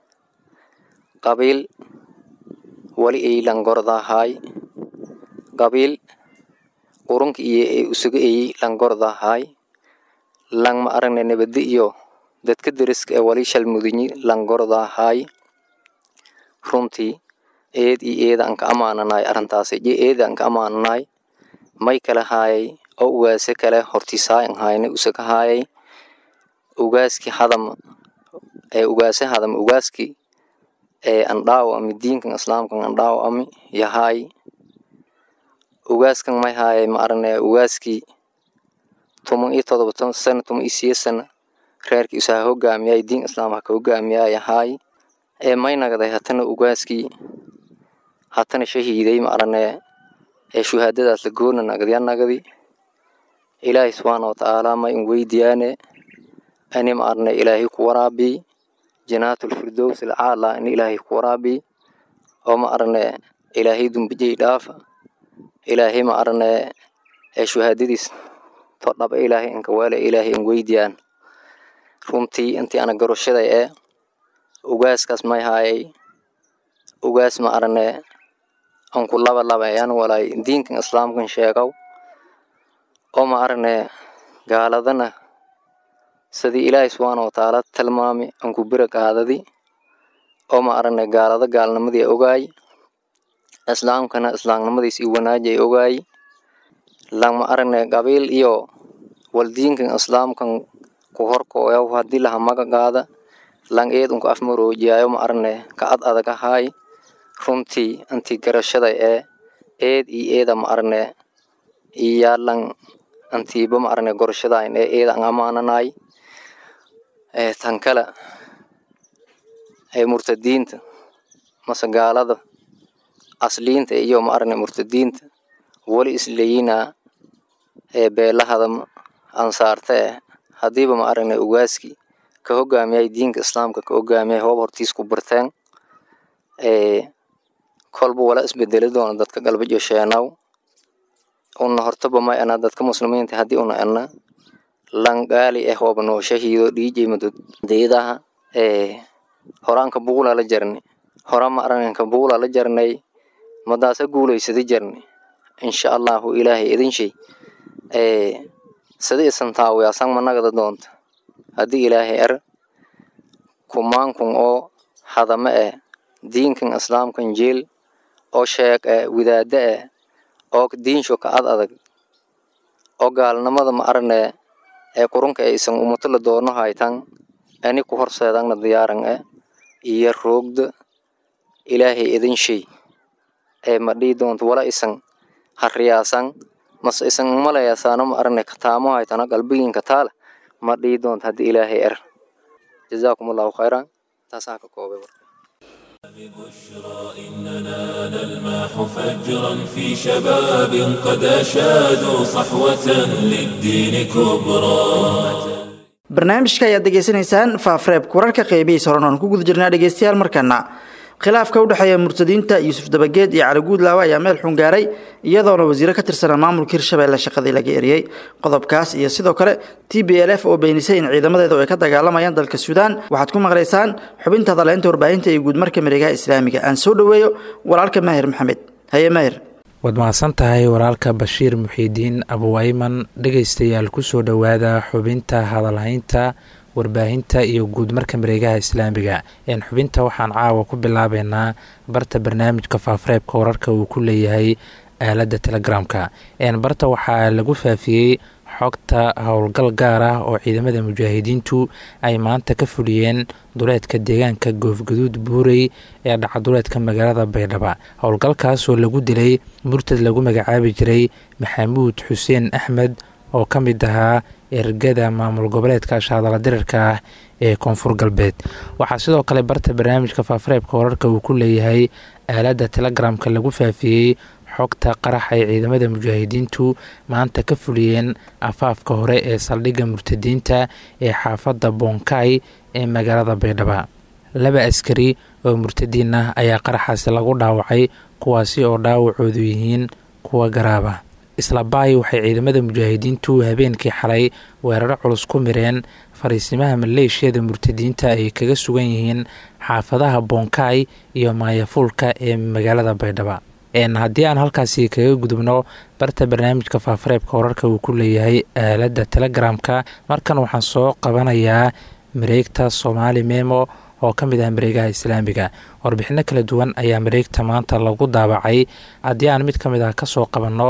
qabiil wali ay langordahay qabiil qurunka iyo ay usuga ay langordahay lang ma aragne nabadi iyo dadka deriska ee wali shalmudinyi langordahay runtii eed iyo eeda anka amaananay arrintaasi je eeda anka amaananay may kala haayay oo ugaase kale hortiisaay an hayne usaga haayay ugaaskii hadam ee ugaase hadam ugaaskii ee andhaawo ami diinkan islaamkan andhaawo ami yahaay ugaaskan may haaye ma arane ugaaskii tuman iyo todoba ton sana tuman iyo siye sana reerkii usaha hogaamiyay diin islaam haka hogaamiyaa yahaay ee may nagday hatana ugaaskii hatana shahiiday ma arane ee shuhaadadaas la goona nagdya nagdi ilaahay subxaana watacaala may in weydiyaane ani ma arane ilaahay ku waraabi janaatulfirdows alcaala in ilaahay ku waraabi oo ma arane ilaahay dumbijay dhaafa ilaahay ma arane ee shuhaadadiis to dhaba ilaahay inka weele ilaahay in weydiyaan runtii intii ana garashaday ee ugaaskaas may haayay ugaas ma arane anku laba labayaan walaay diinkan islaamkan sheegow oo ma arane gaaladana sidii ilaahay subxaana watacaala tilmaami anku bira qaadadi oo ma arane gaalada gaalnimadii ogaay islaamkana islaamnimadiis i wanaajay ogaay lama arane qabiil iyo waldiinkan islaamkan ku horkooyaw hadii laha maga qaada lang eed unku afmaroojiyayo ma arane ka ad adag ahaay runtii intii garashaday ee eed iyo eeda ma arane iyaalan antiiba ma arane gorashadayn ee eeda an amaananaay ee tan kale ee murtadiinta mase gaalada asliinta iyo ma arane murtadiinta weli isleeyinaa ee beelahada ansaarta eh hadiiba ma arane ugaaskii ka hogaamiyay diinka islaamka ka hogaamiyay hoob hortiis ku barteen ee kolba wala isbedeli doona dadka galbejo sheenaw una hortaba may ana dadka muslimiinta haddii una ana langaali eh hooba noo shahiido dhiijay madodeedaha ee horaanka buula la jarni hora ma aranka buula la jarnay madaasa guulaysada jarni insha allahu ilaahay idin shay ee sida isan taawiyaasan managada doonta haddii ilaahay er kumaankun oo hadame eh diinkan islaamkan jeel oo sheeg eh widaada eh oo diinsho ka ad adag oo gaalnimada ma arane ee qurunka ee isan umato la doono haytan ani ku horseedangna diyaaran eh iyo roogda ilaahay idin shay ee ma dhii doonto wala isan hariyaasan mase isan malayasaano ma arane kataamo haytana qalbigiinka taale ma dhii doonto haddii ilaahay er jazaakum allahu khayran taasaa ka koobay warka إننا نلمح فجرا في شباب قد أشادوا صحوة للدين كبرى barnaamijka ayaad degeysanaysaan faafreebka wararka qeybihiisa horan oon ku guda jirnaa dhegeystayaal markana khilaafka u dhexeeya murtadiinta yuusuf dabageed iyo cali guudlaawe ayaa meel xun gaaray iyadoona wasiiro ka tirsanaa maamulka hirshabeelle shaqadii laga eriyey qodobkaas iyo sidoo kale t b l f oo beenisay in ciidamadeedu ay ka dagaalamayaan dalka suudaan waxaad ku maqlaysaan xubinta hadaleynta warbaahinta iyo guudmarka mareegaha islaamiga aan soo dhoweeyo walaalka maahir maxamed haye maahir waad mahadsan tahay walaalka bashiir muxiidiin abuwayman dhegaystayaal kusoo dhowaada xubinta hadalhaynta warbaahinta iyo guudmarka mareegaha islaamiga een xubinta waxaan caawa ku bilaabeynaa barta barnaamijka faafareebka wararka uu ku leeyahay aaladda telegramka een barta waxaa lagu faafiyey xogta howlgal gaar ah oo ciidamada mujaahidiintu ay maanta ka fuliyeen duleedka deegaanka goofgaduud buurey ee dhacaduleedka magaalada baydhaba howlgalkaasoo lagu dilay murtad lagu magacaabi jiray maxamuud xuseen axmed oo ka mid ahaa ergada maamul goboleedka ashaadala dirirka ah ee koonfur galbeed waxaa sidoo kale barta barnaamijka faafareebka wararka uu ku leeyahay aaladda telegramka lagu faafiyey xogta qarax ay ciidamada mujaahidiintu maanta ka fuliyeen afaafka hore ee saldhigga murtadiinta ee xaafadda bonkay ee magaalada baydhaba laba askari oo murtadiin ah ayaa qaraxaasi lagu dhaawacay kuwaasi oo dhaawacoodu yihiin kuwa garaaba isla baay waxay ciidamada mujaahidiintu habeenkii xalay weeraro culus ku mireen fariisimaha maleeshiyada murtadiinta ay kaga sugan yihiin xaafadaha bonkay iyo maayafuulka ee magaalada baydhaba haddii aan halkaasi kaga gudubno barta barnaamijka faafareebka wararka uu ku leeyahay aaladda telegramka markan waxaan soo qabanayaa mareegta soomaali memo oo ka mid ah mareegaha islaamiga warbixino kala duwan ayaa mareegta maanta lagu daabacay haddii aan mid ka mid ah kasoo qabanno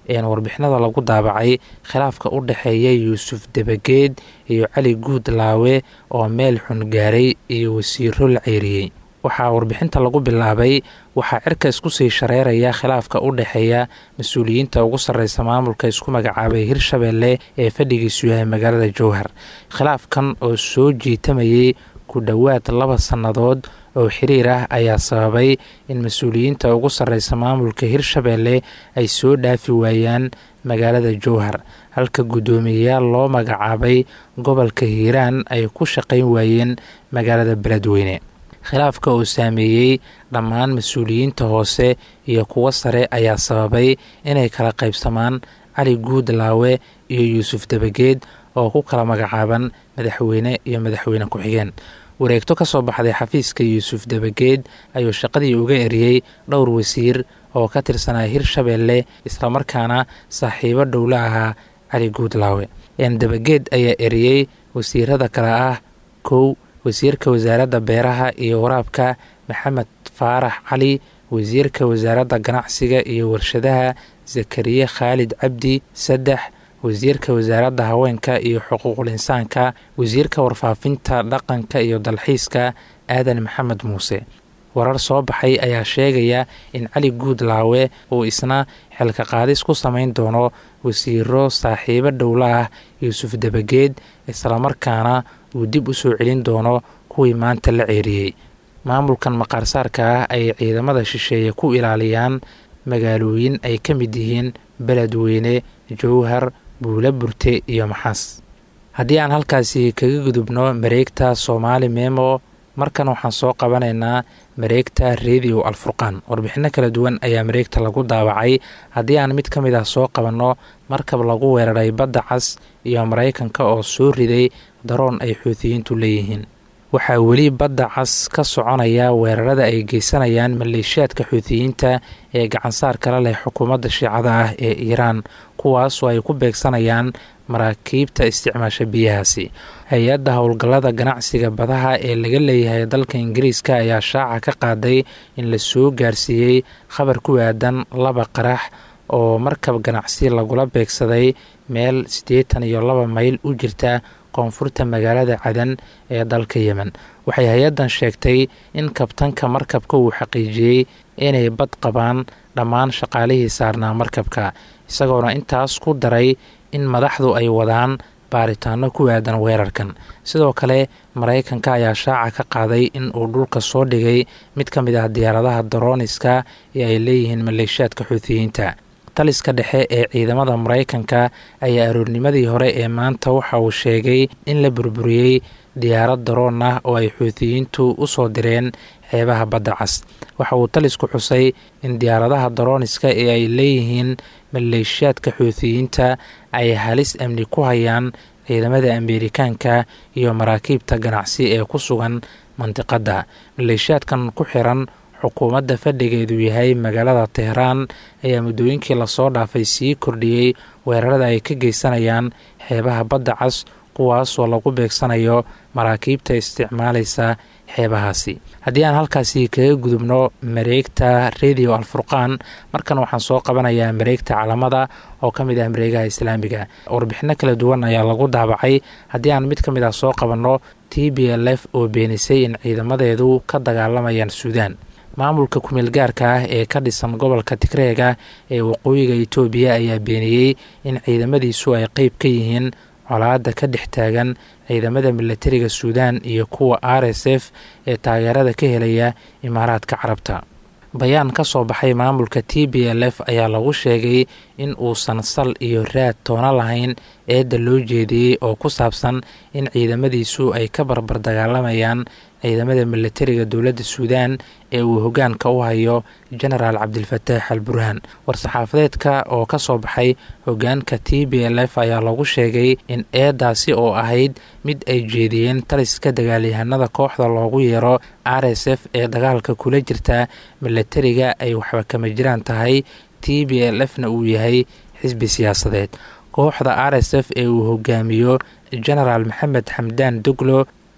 warbixinada lagu daabacay khilaafka u dhexeeya yuusuf debageed iyo cali guud laawe oo meel xun gaaray iyo wasiiro la ceyriyey waxaa warbixinta lagu bilaabay waxaa cirka isku sii shareeraya khilaafka u dhexeeya mas-uuliyiinta ugu sarreysa maamulka isku magacaabay hirshabeelle ee fadhigiisu yahay magaalada jowhar khilaafkan oo soo jiitamayay ku dhowaad laba sannadood oo xiriir ah ayaa sababay in mas-uuliyiinta ugu sarreysa maamulka hirshabeelle ay soo dhaafi waayaan magaalada jowhar halka guddoomiyeyaal loo magacaabay gobolka hiiraan ay ku shaqayn waayeen magaalada beledweyne khilaafka oo saameeyey dhammaan mas-uuliyiinta hoose iyo kuwo sare ayaa sababay inay kala qaybsamaan cali guud laawe iyo yuusuf debageed oo ku kala magacaaban madaxweyne iyo madaxweyne ku-xigeen wareegto ka soo baxday xafiiska yuusuf debageed ayuu shaqadii uga eriyey dhowr wasiir oo ka tirsanaa hirshabeelle islamarkaana saaxiibo dhowla ahaa cali guudlaawe debageed ayaa eriyey wasiirada kale ah kow wasiirka wasaaradda beeraha iyo waraabka maxamed faarax cali wasiirka wasaaradda ganacsiga iyo warshadaha zakariye khaalid cabdi saddex wasiirka wasaaradda haweenka iyo xuquuqul insaanka wasiirka warfaafinta dhaqanka iyo dalxiiska aadan maxamed muuse warar soo baxay ayaa sheegaya in cali guudlaawe uu isna xilka qaadis ku samayn doono wasiiro saaxiibo dhowla ah yuusuf debageed islamarkaana uu dib u soo celin doono kuwii maanta la ceeriyey maamulkan maqaarsaarka ah ay ciidamada shisheeye ku ilaaliyaan magaalooyin ay ka mid yihiin beledweyne jowhar buula burte iyo maxaas haddii aan halkaasi kaga gudubno mareegta soomaali memo markan waxaan soo qabanaynaa mareegta radio alfurqaan warbixino kala duwan ayaa mareegta lagu daawacay haddii aan mid ka mid ah soo qabanno markab lagu weeraray badda cas iyo maraykanka oo soo riday daroon ay xuutiyiintu leeyihiin waxaa weli badda cas ka soconaya weerarada ay geysanayaan maleeshiyaadka xuutiyiinta ee gacansaar kala leh xukuumadda shiicada ah ee iiraan kuwaasoo ay ku beegsanayaan maraakiibta isticmaasha biyahaasi hay-adda howlgallada ganacsiga badaha ee laga leeyahay dalka ingiriiska ayaa shaaca ka qaaday in la soo gaarsiiyey khabar ku aadan laba qarax oo markab ganacsi lagula beegsaday meel siddeetan iyo laba mayl u jirta koonfurta magaalada cadan ee dalka yemen waxay hay-addan sheegtay in kabtanka markabka uu xaqiijiyey inay bad qabaan dhammaan shaqaalihii saarnaa markabka isagoona intaas ku daray in madaxdu ay wadaan baaritaano ku aadan weerarkan sidoo kale maraykanka ayaa shaaca ka qaaday in uu dhulka soo dhigay mid ka mid ah diyaaradaha darooniska ee ay leeyihiin maleeshiyaadka xuutiyiinta taliska dhexe ee ciidamada maraykanka ayaa aroornimadii hore ee maanta waxa uu sheegay in la burburiyey diyaarad daroon ah oo ay xuutiyiintu u soo direen xeebaha badda cas waxa uu talisku xusay in diyaaradaha darooniska ee ay leeyihiin maleeshiyaadka xuutiyiinta ay halis amni ku hayaan ciidamada ameerikaanka iyo maraakiibta ganacsi ee ku sugan mandiqadda maleeshiyaadkan ku xiran xukuumadda fadhigeedu yahay magaalada teheraan ayaa muddooyinkii lasoo dhaafay sii kordhiyey weerarada ay ka geysanayaan xeebaha badda cas kuwaasoo lagu beegsanayo maraakiibta isticmaalaysa xeebahaasi haddii aan halkaasi kaga gudubno mareegta radio alfurqaan markan waxaan soo qabanayaa mareegta calamada oo ka mid ah mareegaha islaamiga warbixino kala duwan ayaa lagu daabacay haddii aan mid ka mid ah soo qabanno t b l f oo beenisay in ciidamadeedu ka dagaalamayaan suudaan maamulka kumeel gaarka ah ee ka dhisan gobolka tigreega ee waqooyiga itoobiya ayaa beeniyey in ciidamadiisu ay qeyb ka yihiin colaadda ka dhex taagan ciidamada milatariga suudaan iyo kuwa r s f ee taageerada ka helaya imaaraadka carabta bayaan ka soo baxay maamulka t b l f ayaa lagu sheegay in uusan sal iyo raad toona lahayn eedda loo jeediyey oo ku saabsan in ciidamadiisu ay ka barbar dagaalamayaan ciidamada milatariga dowladda suudaan ee uu hogaanka u hayo genaraal cabdilfataax al burhaan war-saxaafadeedka oo ka soo baxay hogaanka t b l f ayaa lagu sheegay in eedaasi oo ahayd mid ay jeediyeen taliska dagaalyahanada kooxda loogu yeero r s f ee dagaalka kula jirta milatariga ay waxba kama jiraan tahay t b l f na uu yahay xisbi siyaasadeed kooxda r s f ee uu hogaamiyo genaraal maxamed xamdaan doglo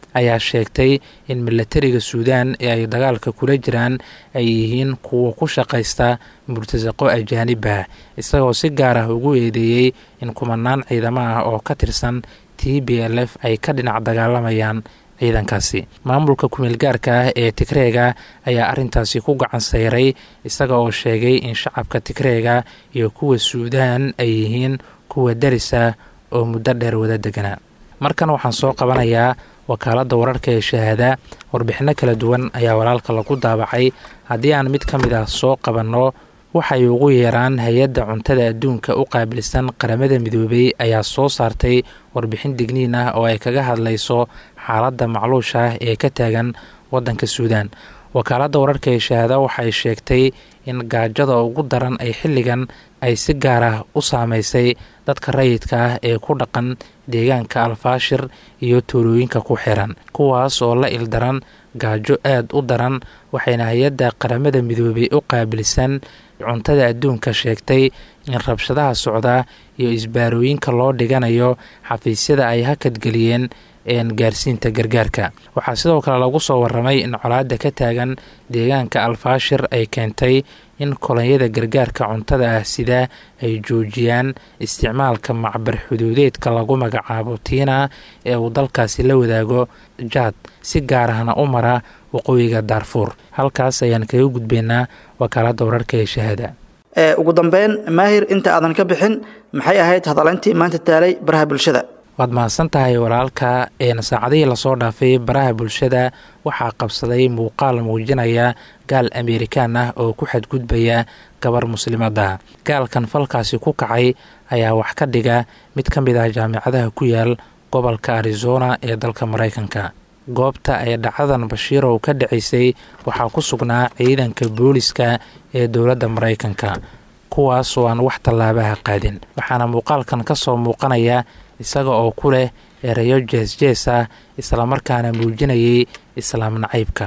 ayaa sheegtay in milatariga suudaan ee ay dagaalka kula jiraan ay yihiin kuwa ku shaqaysta murtasaqo ajaanibah isagoo si gaar ah ugu eedeeyey in kumanaan ciidamo ah oo ka tirsan t b l f ay ka dhinac dagaalamayaan ciidankaasi maamulka kumeelgaarka ah ee tigreega ayaa arrintaasi ku gacan sayray isaga oo sheegay in shacabka tigreega iyo kuwa suudaan ay yihiin kuwa darisa oo muddo dheer wada deganaa markan waxaan soo qabanayaa wakaaladda wararka ee shahaada warbixinno kala duwan ayaa walaalka lagu daabacay haddii aan mid ka mid ah soo qabanno waxay ugu yeeraan hay-adda cuntada adduunka u qaabilsan qaramada midoobey ayaa soo saartay warbixin digniin ah oo ay kaga hadlayso xaaladda macluusha ah ee ka taagan waddanka suudaan wakaaladda wararka ee shahaada waxay sheegtay in gaajada ugu daran ay xilligan ay si gaar ah u saameysay dadka rayidka ah ee ku dhaqan deegaanka alfaashir iyo tuulooyinka ku xiran kuwaas oo la ildaran gaajo aad u daran waxayna hay-adda qaramada midoobey u qaabilsan cuntada adduunka sheegtay in rabshadaha socda iyo isbaarooyinka loo dhiganayo xafiisyada ay hakadgeliyeen gaarsiinta gargaarka waxaa sidoo kale lagu soo waramay in colaadda ka taagan deegaanka alfaashir ay keentay in kolonyada gargaarka cuntada ah sidaa ay joojiyaan isticmaalka macbar xuduudeedka lagu magacaabo tiina ee uu dalkaasi la wadaago jaad si gaar ahna u mara waqooyiga daarfuur halkaas ayaan kaga gudbaynaa wakaaladda wararka ee shahaada ugu dambeyn maahir inta aadan ka bixin maxay ahayd hadalayntii maanta taalay baraha bulshada waad mahadsan tahay walaalka een saacadihii lasoo dhaafay baraha bulshada waxaa qabsaday muuqaal muujinaya gaal amerikaan ah oo ku xadgudbaya gabar muslimada gaalkan falkaasi ku kacay ayaa wax ka dhiga mid ka mid ah jaamicadaha ku yaal gobolka arizona ee dalka maraykanka goobta ay dhacdadan bashiirow ka dhacaysay waxaa ku sugnaa ciidanka booliska ee dowladda maraykanka kuwaas oo aan wax tallaabaha qaadin waxaana muuqaalkan ka soo muuqanaya isaga oo ku leh erayo jees-jees ah islamarkaana muujinayay islaam nacaybka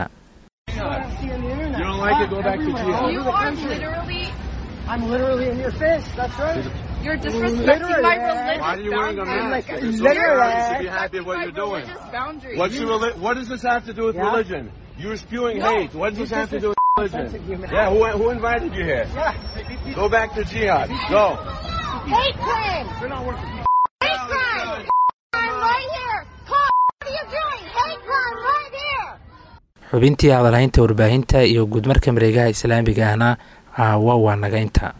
I'm literally in your face. That's right. You're disrespecting my religious Why are you wearing a boundaries. mask? You're You're literally- disrespecting should be happy with what my you're doing. religious boundaries. What's your reli- what does this have to do with Yeah. religion? You're spewing No, hate. What does you this have to just do with religion? offensive human Yeah, who, who invited you here? Go back to jihad. Go. Hate crime! You're not working. Hate crime! Crime right here! Call what are you doing? Hate crime right here! xubintii hadalhaynta warbaahinta iyo guudmarka mareegaha islaamiga ahna caawa waa naga inta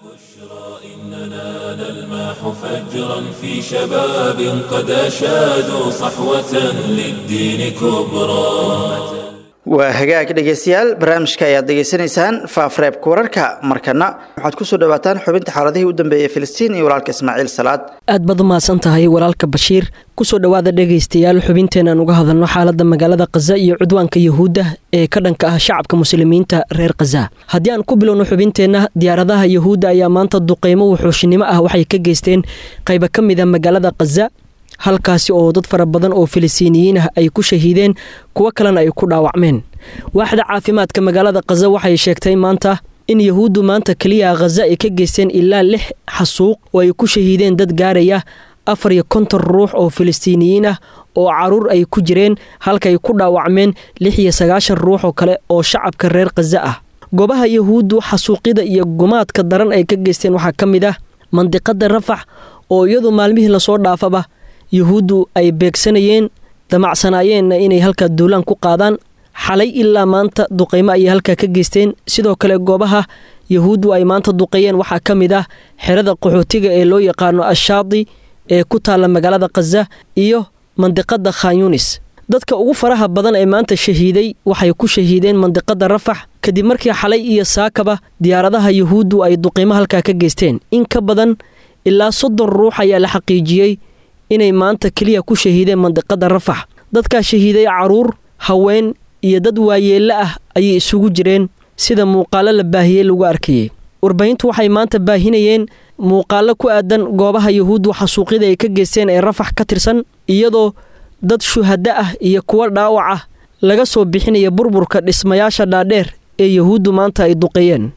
نلمح فجرا في شباب قد أشادوا صحوة للدين كبرى waa hagaag dhegeystayaal barnaamijka ayaad degeysanaysaan faafreebka wararka markana waxaad kusoo dhawaataan xubinta xaaladihii u dambeeyey filistiin iyo walaalka ismaaciil salaad aad baad u mahadsan tahay walaalka bashiir kusoo dhowaada dhegaystayaal xubinteenaan uga hadalno xaaladda magaalada khaza iyo cudwaanka yahuudda ee ka dhanka ah shacabka muslimiinta reer khaza haddii aan ku bilowno xubinteenna diyaaradaha yahuudda ayaa maanta duqeymo wuxuushinimo ah waxay ka geysteen qayba ka mid a magaalada khaza halkaasi oo dad fara badan oo filistiiniyiin ah ay ku shahiideen kuwo kalena ay ku dhaawacmeen waaxda caafimaadka magaalada khaza waxay sheegtay maanta in yahuuddu maanta keliya khaza ay ka geysteen ilaa lix xasuuq oo ay ku shahiideen dad gaaraya afar iyo konton ruux oo filistiiniyiin ah oo caruur ay ku jireen halka ay ku dhaawacmeen lix iyo sagaashan ruux oo kale oo shacabka reer khaza ah goobaha yahuuddu xasuuqyada iyo gumaadka daran ay ka geysteen waxaa ka mid ah mandiqada rafax oo iyadu maalmihii lasoo dhaafaba yahuuddu ay beegsanayeen damacsanaayeenna inay halkaa duulaan ku qaadaan xalay ilaa maanta duqeymo ayay halkaa ka geysteen sidoo kale goobaha yahuuddu ay maanta duqeeyeen waxaa ka mid ah xerada qaxootiga ee loo yaqaano ashaadi ee ku taalla magaalada khaza iyo mandiqada khanyunis dadka ugu faraha badan ee maanta shahiiday waxay ku shahiideen mandiqada rafax kadib markii xalay iyo saakaba diyaaradaha yahuuddu ay duqeymo halkaa ka geysteen in ka badan ilaa soddon ruux ayaa la xaqiijiyey inay maanta keliya ku shahiideen mandiqada rafax dadkaa shahiiday caruur haween iyo dad waayeelle ah ayay isugu jireen sida muuqaalo la baahiyey lagu arkayey warbaahintu waxay maanta baahinayeen muuqaalo ku aadan goobaha yahuuddu xasuuqyada ay ka geysteen ee rafax ka tirsan iyadoo dad shuhaddo ah iyo kuwo dhaawac ah laga soo bixinaya burburka dhismayaasha dhaadheer ee yahuuddu maanta ay duqeeyeen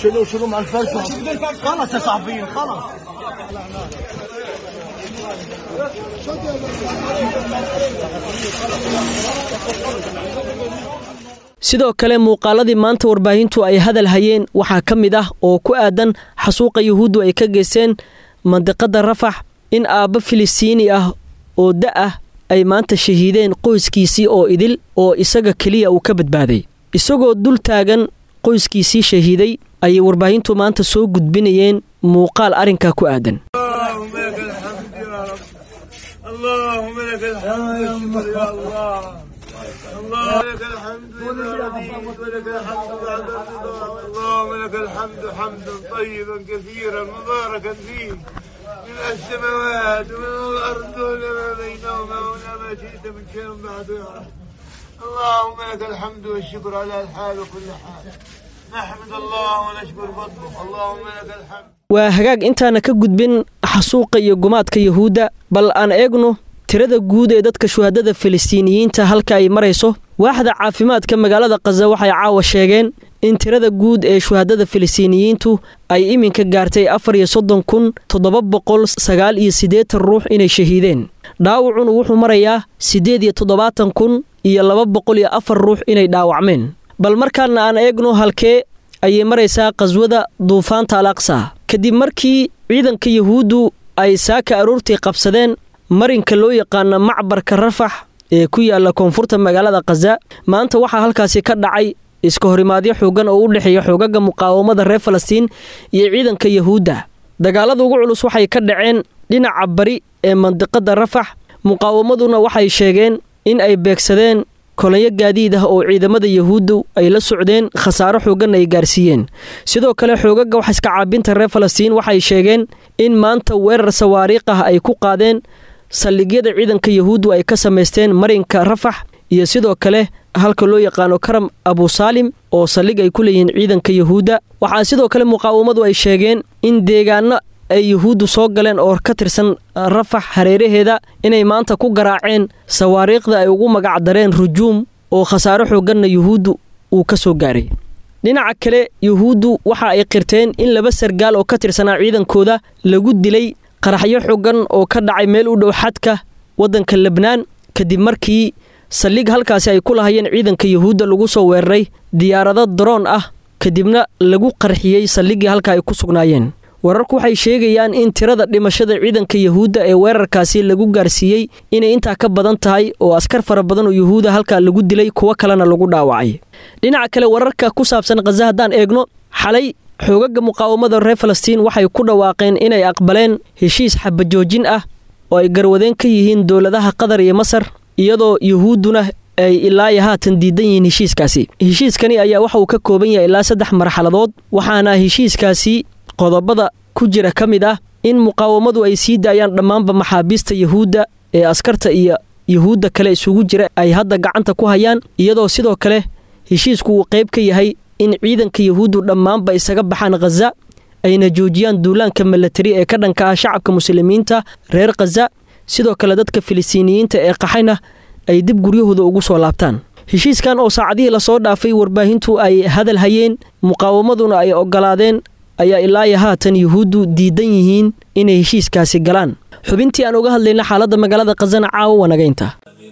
شيلوا شيلوا مع الفرشه خلاص يا صاحبي خلاص sidoo kale muuqaaladii maanta warbaahintu ay hadal hayeen waxaa ka mid ah oo ku aadan xasuuqa yuhuuddu ay ka geysteen mandiqadda rafax in aabbo filistiini ah oo da ah ay maanta shahiideen qoyskiisii oo idil oo isaga keliya uu ka badbaaday isagoo dul taagan qoyskiisii shahiiday ayay warbaahintu maanta soo gudbinayeen muuqaal arrinkaa ku aadan اللهم لك الحمد يا الله الله لك الحمد يا رب ولك الحمد بعد الرضا اللهم لك الحمد حمدا طيبا كثيرا مباركا فيه من السماوات ومن الارض وما بينهما وما ما شئت من شيء بعد يا رب اللهم لك الحمد والشكر على الحال وكل حال نحمد الله ونشكر فضله اللهم لك الحمد waa hagaag intaana ka gudbin xasuuqa iyo gumaadka yuhuudda bal aan eegno tirada guud ee dadka shuhadada filistiiniyiinta halka ay marayso waaxda caafimaadka magaalada khaza waxay caawa sheegeen in tirada guud ee shuhadada filistiiniyiintu ay iminka gaartay afar iyo soddon kun toddoba boqol sagaal iyo siddeetan ruux inay shahiideen dhaawacuna wuxuu marayaa siddeed iyo toddobaatan kun iyo laba boqol iyo afar ruux inay dhaawacmeen bal markaana aan eegno halkee ayay maraysaa qhaswada duufaanta al aqsa kadib markii ciidanka yuhuuddu ay saaka aroortii qabsadeen marinka loo yaqaano macbarka rafax ee ku yaala koonfurta magaalada khaza maanta waxaa halkaasi ka dhacay iska horimaadyo xoogan oo u dhexeeya xoogaga muqaawamada reer falastiin iyo ciidanka yuhuudda dagaalada ugu culus waxay ka dhaceen dhinaca bari ee mandiqada rafax muqaawamaduna waxay sheegeen in ay beegsadeen kolonyo gaadiid ah oo ciidamada yuhuuddu ay la socdeen khasaaro xoogan ay gaarsiiyeen sidoo kale xoogaga wax iska caabinta reer falastiin waxay sheegeen in maanta weerar sawaariikh ah ay ku qaadeen saldhigyada ciidanka yuhuuddu ay ka samaysteen marinka rafax iyo sidoo kale halka loo yaqaano karam abusaalim oo saldhig ay ku leeyihiin ciidanka yuhuudda waxaa sidoo kale muqaawamadu ay sheegeen in deegaano ay yuhuuddu soo galeen oo ka tirsan rafax hareeraheeda inay maanta ku garaaceen sawaariikhda ay ugu magacdareen rujuum oo khasaaro xooganna yuhuuddu uu ka soo gaaray dhinaca kale yuhuuddu waxa ay qirteen in laba sargaal oo ka tirsanaa ciidankooda lagu dilay qaraxyo xoogan oo ka dhacay meel u dhow xadka waddanka lebnaan kadib markii saldhig halkaasi ay ku lahayeen ciidanka yuhuudda lagu soo weeraray diyaarado daroon ah kadibna lagu qarxiyey saldhiggii halka ay ku sugnaayeen wararku waxay sheegayaan in tirada dhimashada ciidanka yuhuudda ee weerarkaasi lagu gaarsiiyey inay intaa ka badan tahay oo askar fara badan oo yuhuuda halkaa lagu dilay kuwo kalena lagu dhaawacay dhinaca kale wararka ku saabsan khaza haddaan eegno xalay xoogaga muqaawamada reer falastiin waxay ku dhawaaqeen inay aqbaleen heshiis xabajoojin ah oo ay garwadeen ka yihiin dowladaha qatar iyo masar iyadoo yuhuudduna ay ilaayo haatan diidan yihiin heshiiskaasi heshiiskani ayaa waxa uu ka kooban yahay ilaa saddex marxaladood waxaana heshiiskaasi qodobada ku jira ka mid ah in muqaawamadu ay sii daayaan dhammaanba maxaabiista yuhuudda ee askarta iyo yuhuudda kale isugu jira ay hadda gacanta ku hayaan iyadoo sidoo kale heshiisku uu qayb ka yahay in ciidanka yuhuuddu dhammaanba isaga baxaan khaza ayna joojiyaan duulaanka milatari ee ka dhanka ah shacabka muslimiinta reer khaza sidoo kale dadka filistiiniyiinta ee qaxayna ay dib guryahooda ugu soo laabtaan heshiiskan oo saacadihii lasoo dhaafay warbaahintu ay hadal hayeen muqaawamaduna ay ogolaadeen ayaa ilaayo haatan yuhuuddu diidan yihiin inay heshiiskaasi galaan xubintii aan uga hadlayna xaaladda magaalada khazana caawa wanagaynta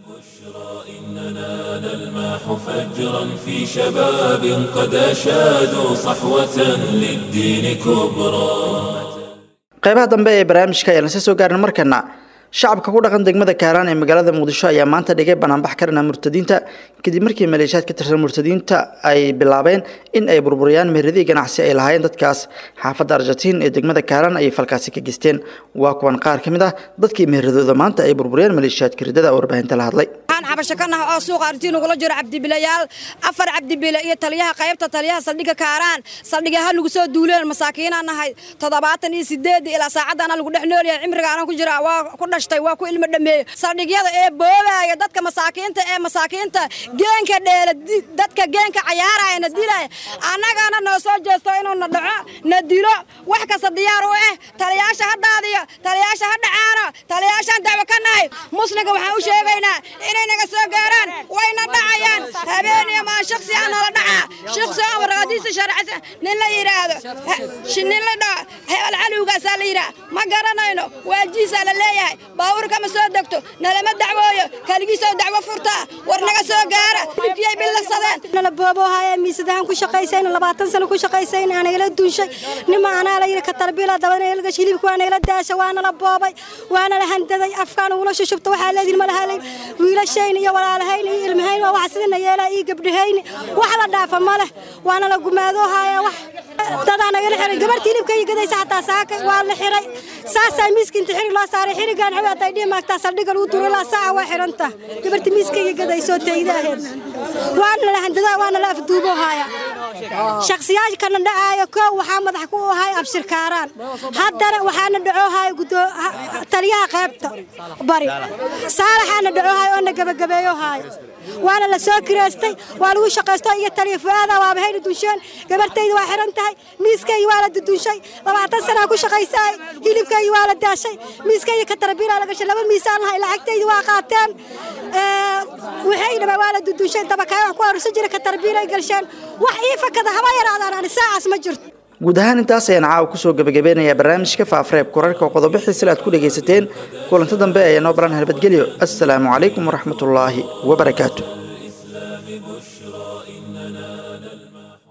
فجرا في شباب قد أشادوا صحوة للدين كبرى qaybaha dambe ee barnaamijka ayaan lasii soo gaarin markana shacabka ku dhaqan degmada kaaraan ee magaalada muqdisho ayaa maanta dhigay banaanbax ka dhana murtadiinta kadib markii maleeshiyaad ka tirsan murtadiinta ay bilaabeen in ay burburiyaan meheradii ganacsi ay lahaayeen dadkaas xaafadda arjatiin ee degmada kaaraan ayay falkaasi ka geysteen waa kuwan qaar ka mid ah dadkii meheradooda maanta ay burburiyeen maleeshiyaadka ridada oo warbaahinta la hadlay waxaan xabasho ka nahay oo suuqa artiin ugula jiro cabdibilayaal afar cabdibile iyo taliyaha qaybta taliyaha saldhigga kaaraan saldhigyaha nagu soo duuleen masaakiinaan nahay toddobaatan iyo sideed ilaa saacaddaana lagu dhex noolyahay cimriga aanan ku jira waa ku dhashtay waa ku ilmo dhameeye saldhigyada ee boobaaya dadka masaakiinta ee masaakiinta geenka dheela dadka geenka cayaaraya na dilaya annagana noo soo jeesto inuu na dhaco na dilo wax kasta diyaar u ah taliyaasha ha daadiyo taliyaasha ha dhacaano taliyaasha aan dacwo ka nahay muslimka waxaan u sheegaynaa inay naga soo gaaraan wayna dhacayaan habeeniyo maa shaksi aan nala dhacaa shaksi oo warqadiisa sharcisa nin la yidhaahdo nin la dhaco hebel calowgaasaa la yidhaha ma garanayno waajiisaa la leeyahay baabuurka ma soo degto nalama dacwooyo kaligiisoo dacwo furtaa war naga soo gaara dhibkiyay billadsadeen nala booboohaya miisadahan ku shaqaysayna labaatan sano ku shaqaysayna aanagala duunshay nima anaa la yidhi katarbiila dabanayalgash hilibka waa nagala daasha waana la boobay waana la handaday afkaan ugula shushubta waxaa leediin ma lahalay wiilashayna iyo walaalahayn iyo ilmahayn waa wax sidina yeelaa iyo gabdhahayni wax la dhaafa ma leh waana la gumaadoohaya wax dadaa nagala xiray gabarta hilibka iyo gadaysa xataa saaka waa la xiray saasaa miiska inta xirig loo saaray xirigaan xawi hadday dhihi maagtaa saldhiga lagu duro ilaa saaca waa xiranta gabarta miiska iyo gadaysoo tayda aheed waana la handadaa waana la afduuboohaya shaksiyaashkana dhacaayo koow waxaa madax ku ahay abshirkaaraan haddana waxaana dhacoohaya taliyaha qaybta bari saalaxaana dhacoohaya oo na gabagabeeyohaya waana la soo kireystay waa lagu shaqaysto iyo taliya fu-aada waaba hayna dunsheen gabartayda waa xiran tahay miiskayga waa la dudunshay labaatan sanaa ku shaqaysaay hilibkayga waa la daashay miiskayga katarabiilaa la gashay laba miisaan lahay lacagtayda waa qaateen waxay dhama waa la dudunshay dabakaay wax ku arusan jira katarabiilay galsheen wax ii fakada haba yaraadaan ani saacaas ma jirto guud ahaan intaas ayaan caawa kusoo gabagabeynayaa barnaamijka faafreeb korarka oo qodobo xiisila aad ku dhegaysateen kulanto dambe ayaa noo baran halbadgelyo assalaamu calaykum waraxmatullaahi wabarakaatu